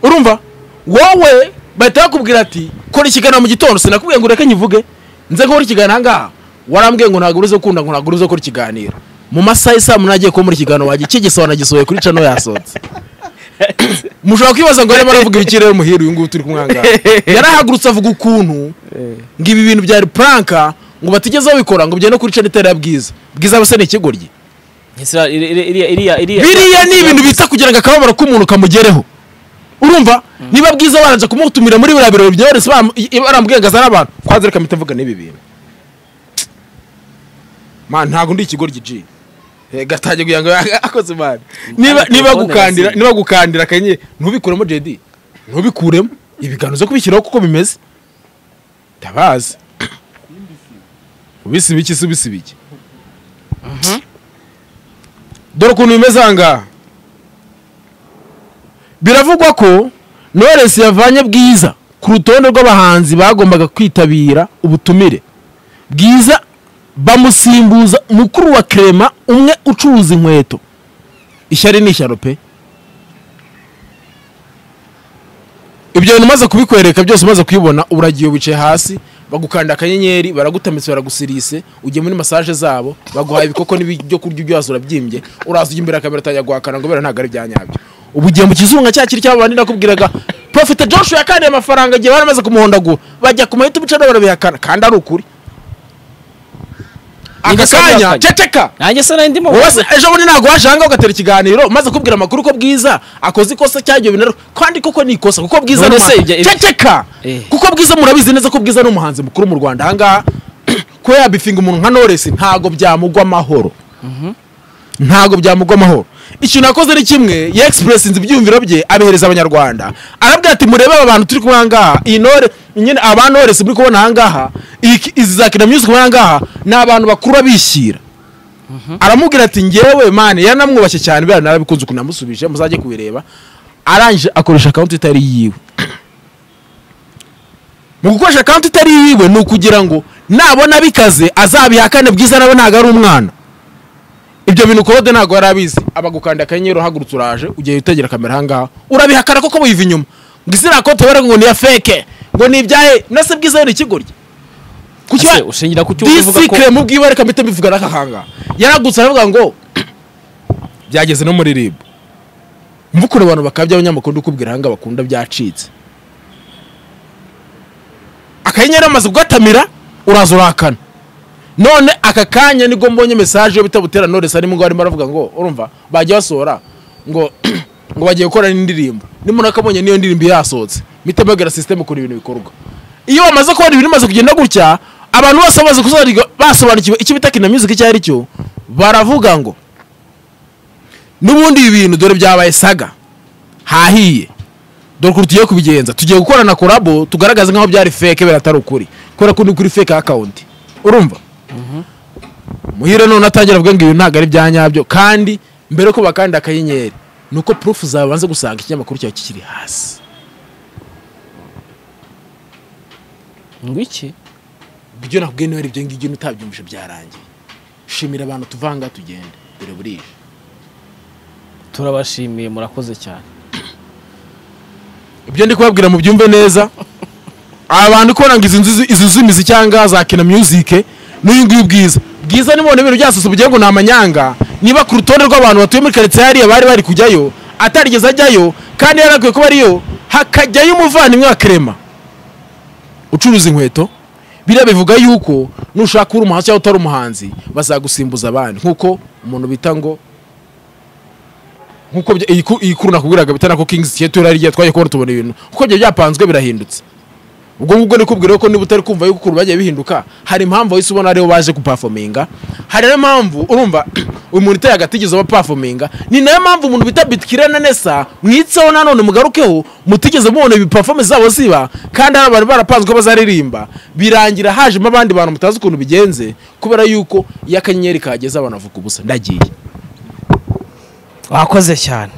S1: urumva wowe bahita bakubwira ati kora ikiganiro mu gitondo sinakubwiye ngo ureke nyivuge nze gukora ikiganiro ahangaha warambwiye ngo ntabwo uruze gukunda ngo ntabwo uruze gukora ikiganiro mu masaha y'i saa munani agiye kuba muri ikiganiro wajya ikigisa wanagisohoye kuri cano yasohotse mushobora kwibaza ngo arimo aravuga ibiki rero muhira uyu nguyu turi kumwangaha yarahagurutse avuga ukuntu ngo ibi bintu byari puranka ngo batigezeho bikora ngo bigende kuri cano itera bwiza bwiza bose ni ikigoryi
S3: iriya iriya iriya
S1: biriya ni ibintu bita kugira ngo akababaro k'umuntu kamugereho urumva niba bwiza baranje kumutumira muri biriya birori bya wese barambwigaza n'abantu kwanza reka mpita mvuga n'ibi bintu man ntabwo ndi ikigoryi ji gatangiye kugira ngo akoze imana niba niba gukandira niba gukandira kanye ntubikuremo jedi ntubikuremo ibiganiro zo kubishyiraho kuko bimeze ndabazi ubisi biki si ubisi biki dore ukuntu bimeze ahangaha biravugwa ko knowless yavanye bwiza ku rutonde rw'abahanzi bagombaga kwitabira ubutumire bwiza bamusimbuza mukuru wa krema umwe ucuruza inkweto ishyari ni ishyaro pe ibyo bintu umaze kubikwereka byose umaze kubibona uragiye wicaye hasi bagukanda akanyenyeri baragutamitse baragusirise ugiye muri masaje zabo baguhaye ibikoko n'ibyo kurya ibyo wazi urabyimbye uraza ujya imbere ya kamera atangira guhakana ngo bera ntabwo ari byanyabyo ubu ugiye mu kizunga cya kiri cy'abandi nakubwiraga profite joshua yakaniye amafaranga igihe baramaze kumuhondagura bajya ku mahita ibice barabihakana kandi ari ukuri aka
S3: Nigeze
S1: kanya
S3: kubihakana.
S1: ceceka
S3: nanjye se nari ndimo
S1: wowe se ejo bundi ntabwo waje ahangaha ugatera ikiganiro maze kubwira amakuru ko bwiza akoze ikosa cyangwa ibyo bintu kandi koko ni ikosa kuko bwiza
S3: None
S1: ni
S3: se
S1: umuhanzi-
S3: ibyo- ibyo-
S1: ceceka
S3: Eh.
S1: kuko bwiza murabizi neza ko bwiza ni umuhanzi mukuru mu rwanda ahangaha kuba yabifinga umuntu nka Knowless ntabwo byamugwa amahoro ntabwo byamugwa amahoro ikintu yakoze ni kimwe yexpressinze ibyiyumviro bye abihereza abanyarwanda arabwira ati murebe aba bantu turi kumwe ahangaha iyi ntore nyine aba Knowless muri kubona ahangaha iyi- izi za Kina Music muri ahangaha ni abantu bakuru bishyira aramubwira ati ngewe mani yanamwubashye cyane biriya narabikunze ukuntu namusubije muzajye kubireba arangije akoresha akawunti itari yiwe mu gukoresha akawunti itari yiwe ni ukugira ngo nabona bikaze azabihakane bwiza nawe ntabwo ari umwana ibyo bintu kode ntabwo yari abizi abagukanda akanyenyeri uhagurutse uraje ugiye witegera kamera ahangaha urabihakana koko wiva inyuma ngo iziriya konti baravuga ngo ni iya feke ngo ni ibyahe nase bwiza yo ni ikigoryi kuki
S3: Ese
S1: wa-
S3: ushingira ku cyo uvuga ko
S1: disikire mu bwibare kamite mbivuga n'akahanga yaragutse aravuga ngo byageze no muri ribu mvukure abantu bakabya abanyamakuru ndikubwira ahanga bakunda byacitse akanyenyeri amaze kugatamira uraza urakana none aka kanya nibwo mbonye mesaje yo bita butera knowless arimo ngo arimo aravuga ngo urumva bagiye basohora ngo ngo bagiye gukora n'indirimbo nimuraka akabonye n'iyo ndirimbo yasohotse mite bagera sisiteme ukuntu ibintu bikorwa iyo bamaze kubona ibintu bimaze kugenda gutya abantu bose bamaze kusobanukirwa basobanukiwe icyo bita kina music icyo ari cyo baravuga ngo n'ubundi ibi bintu dore byabaye saga hahiye dore ukuntu tugiye kubigenza tugiye gukorana korabo tugaragaza nk'aho byari feke biratari ukuri kubera ko ni kuri feke akawunti urumva muhire none atangira avuga ngo ibi ntabwo ari bya nyabyo kandi mbere yo kuba kandi akanyenyeri ni uko purufu zawe banze gusanga ikinyamakuru cyawe kikiri hasi
S3: ngo iki
S1: ibyo nakubwiye niba ari ibyo ngibyo utabyumvise byarangiye shimira abantu tuvanga tugende dore burije
S3: turabashimiye murakoze cyane
S1: ibyo ndi kubabwira mu byumve neza abantu kubona ngo izi nzu izi z'imizi cyangwa za kina music n'uyu nguyu bwiza bwiza ni ibintu byasose bugira ngo ni amanyanga niba ku rutonde rw'abantu batuye muri karitsiye hariya bari bari kujyayo atarigeze ajyayo kandi yarakwiye kuba ariyo hakajyayo umuvandimwe wa kerema ucuruza inkweto biriya bivuga yuko nushaka uri umuhanzi cyangwa utari umuhanzi bazagusimbuza abandi nk'uko umuntu bita ngo nkuko bya- iyi ku- iyi kuru nakubwiraga bita nako king's theater yari igiye twagiye kubona tubona ibintu kuko ibyo byapanzwe birahindutse ubwo ngubwo ni kubwira ko niba utari kumva yuko ukuntu bagiye bihinduka hari impamvu wahise ubona aribo baje gupafominga hari n'iyo mpamvu urumva uyu muntu uteye agati igeze abapafominga ni nayo mpamvu umuntu bita bitkira na nesa mwitseho nanone mugarukeho mutigeze mubona ibipafome zabo ziba kandi hari abantu barapanzwe bazaririmba birangira hajemo abandi bantu mutazi ukuntu bigenze kubera yuko iyo akanyenyeri kageze abantu bavuga ubusa ndagiye
S3: wakoze cyane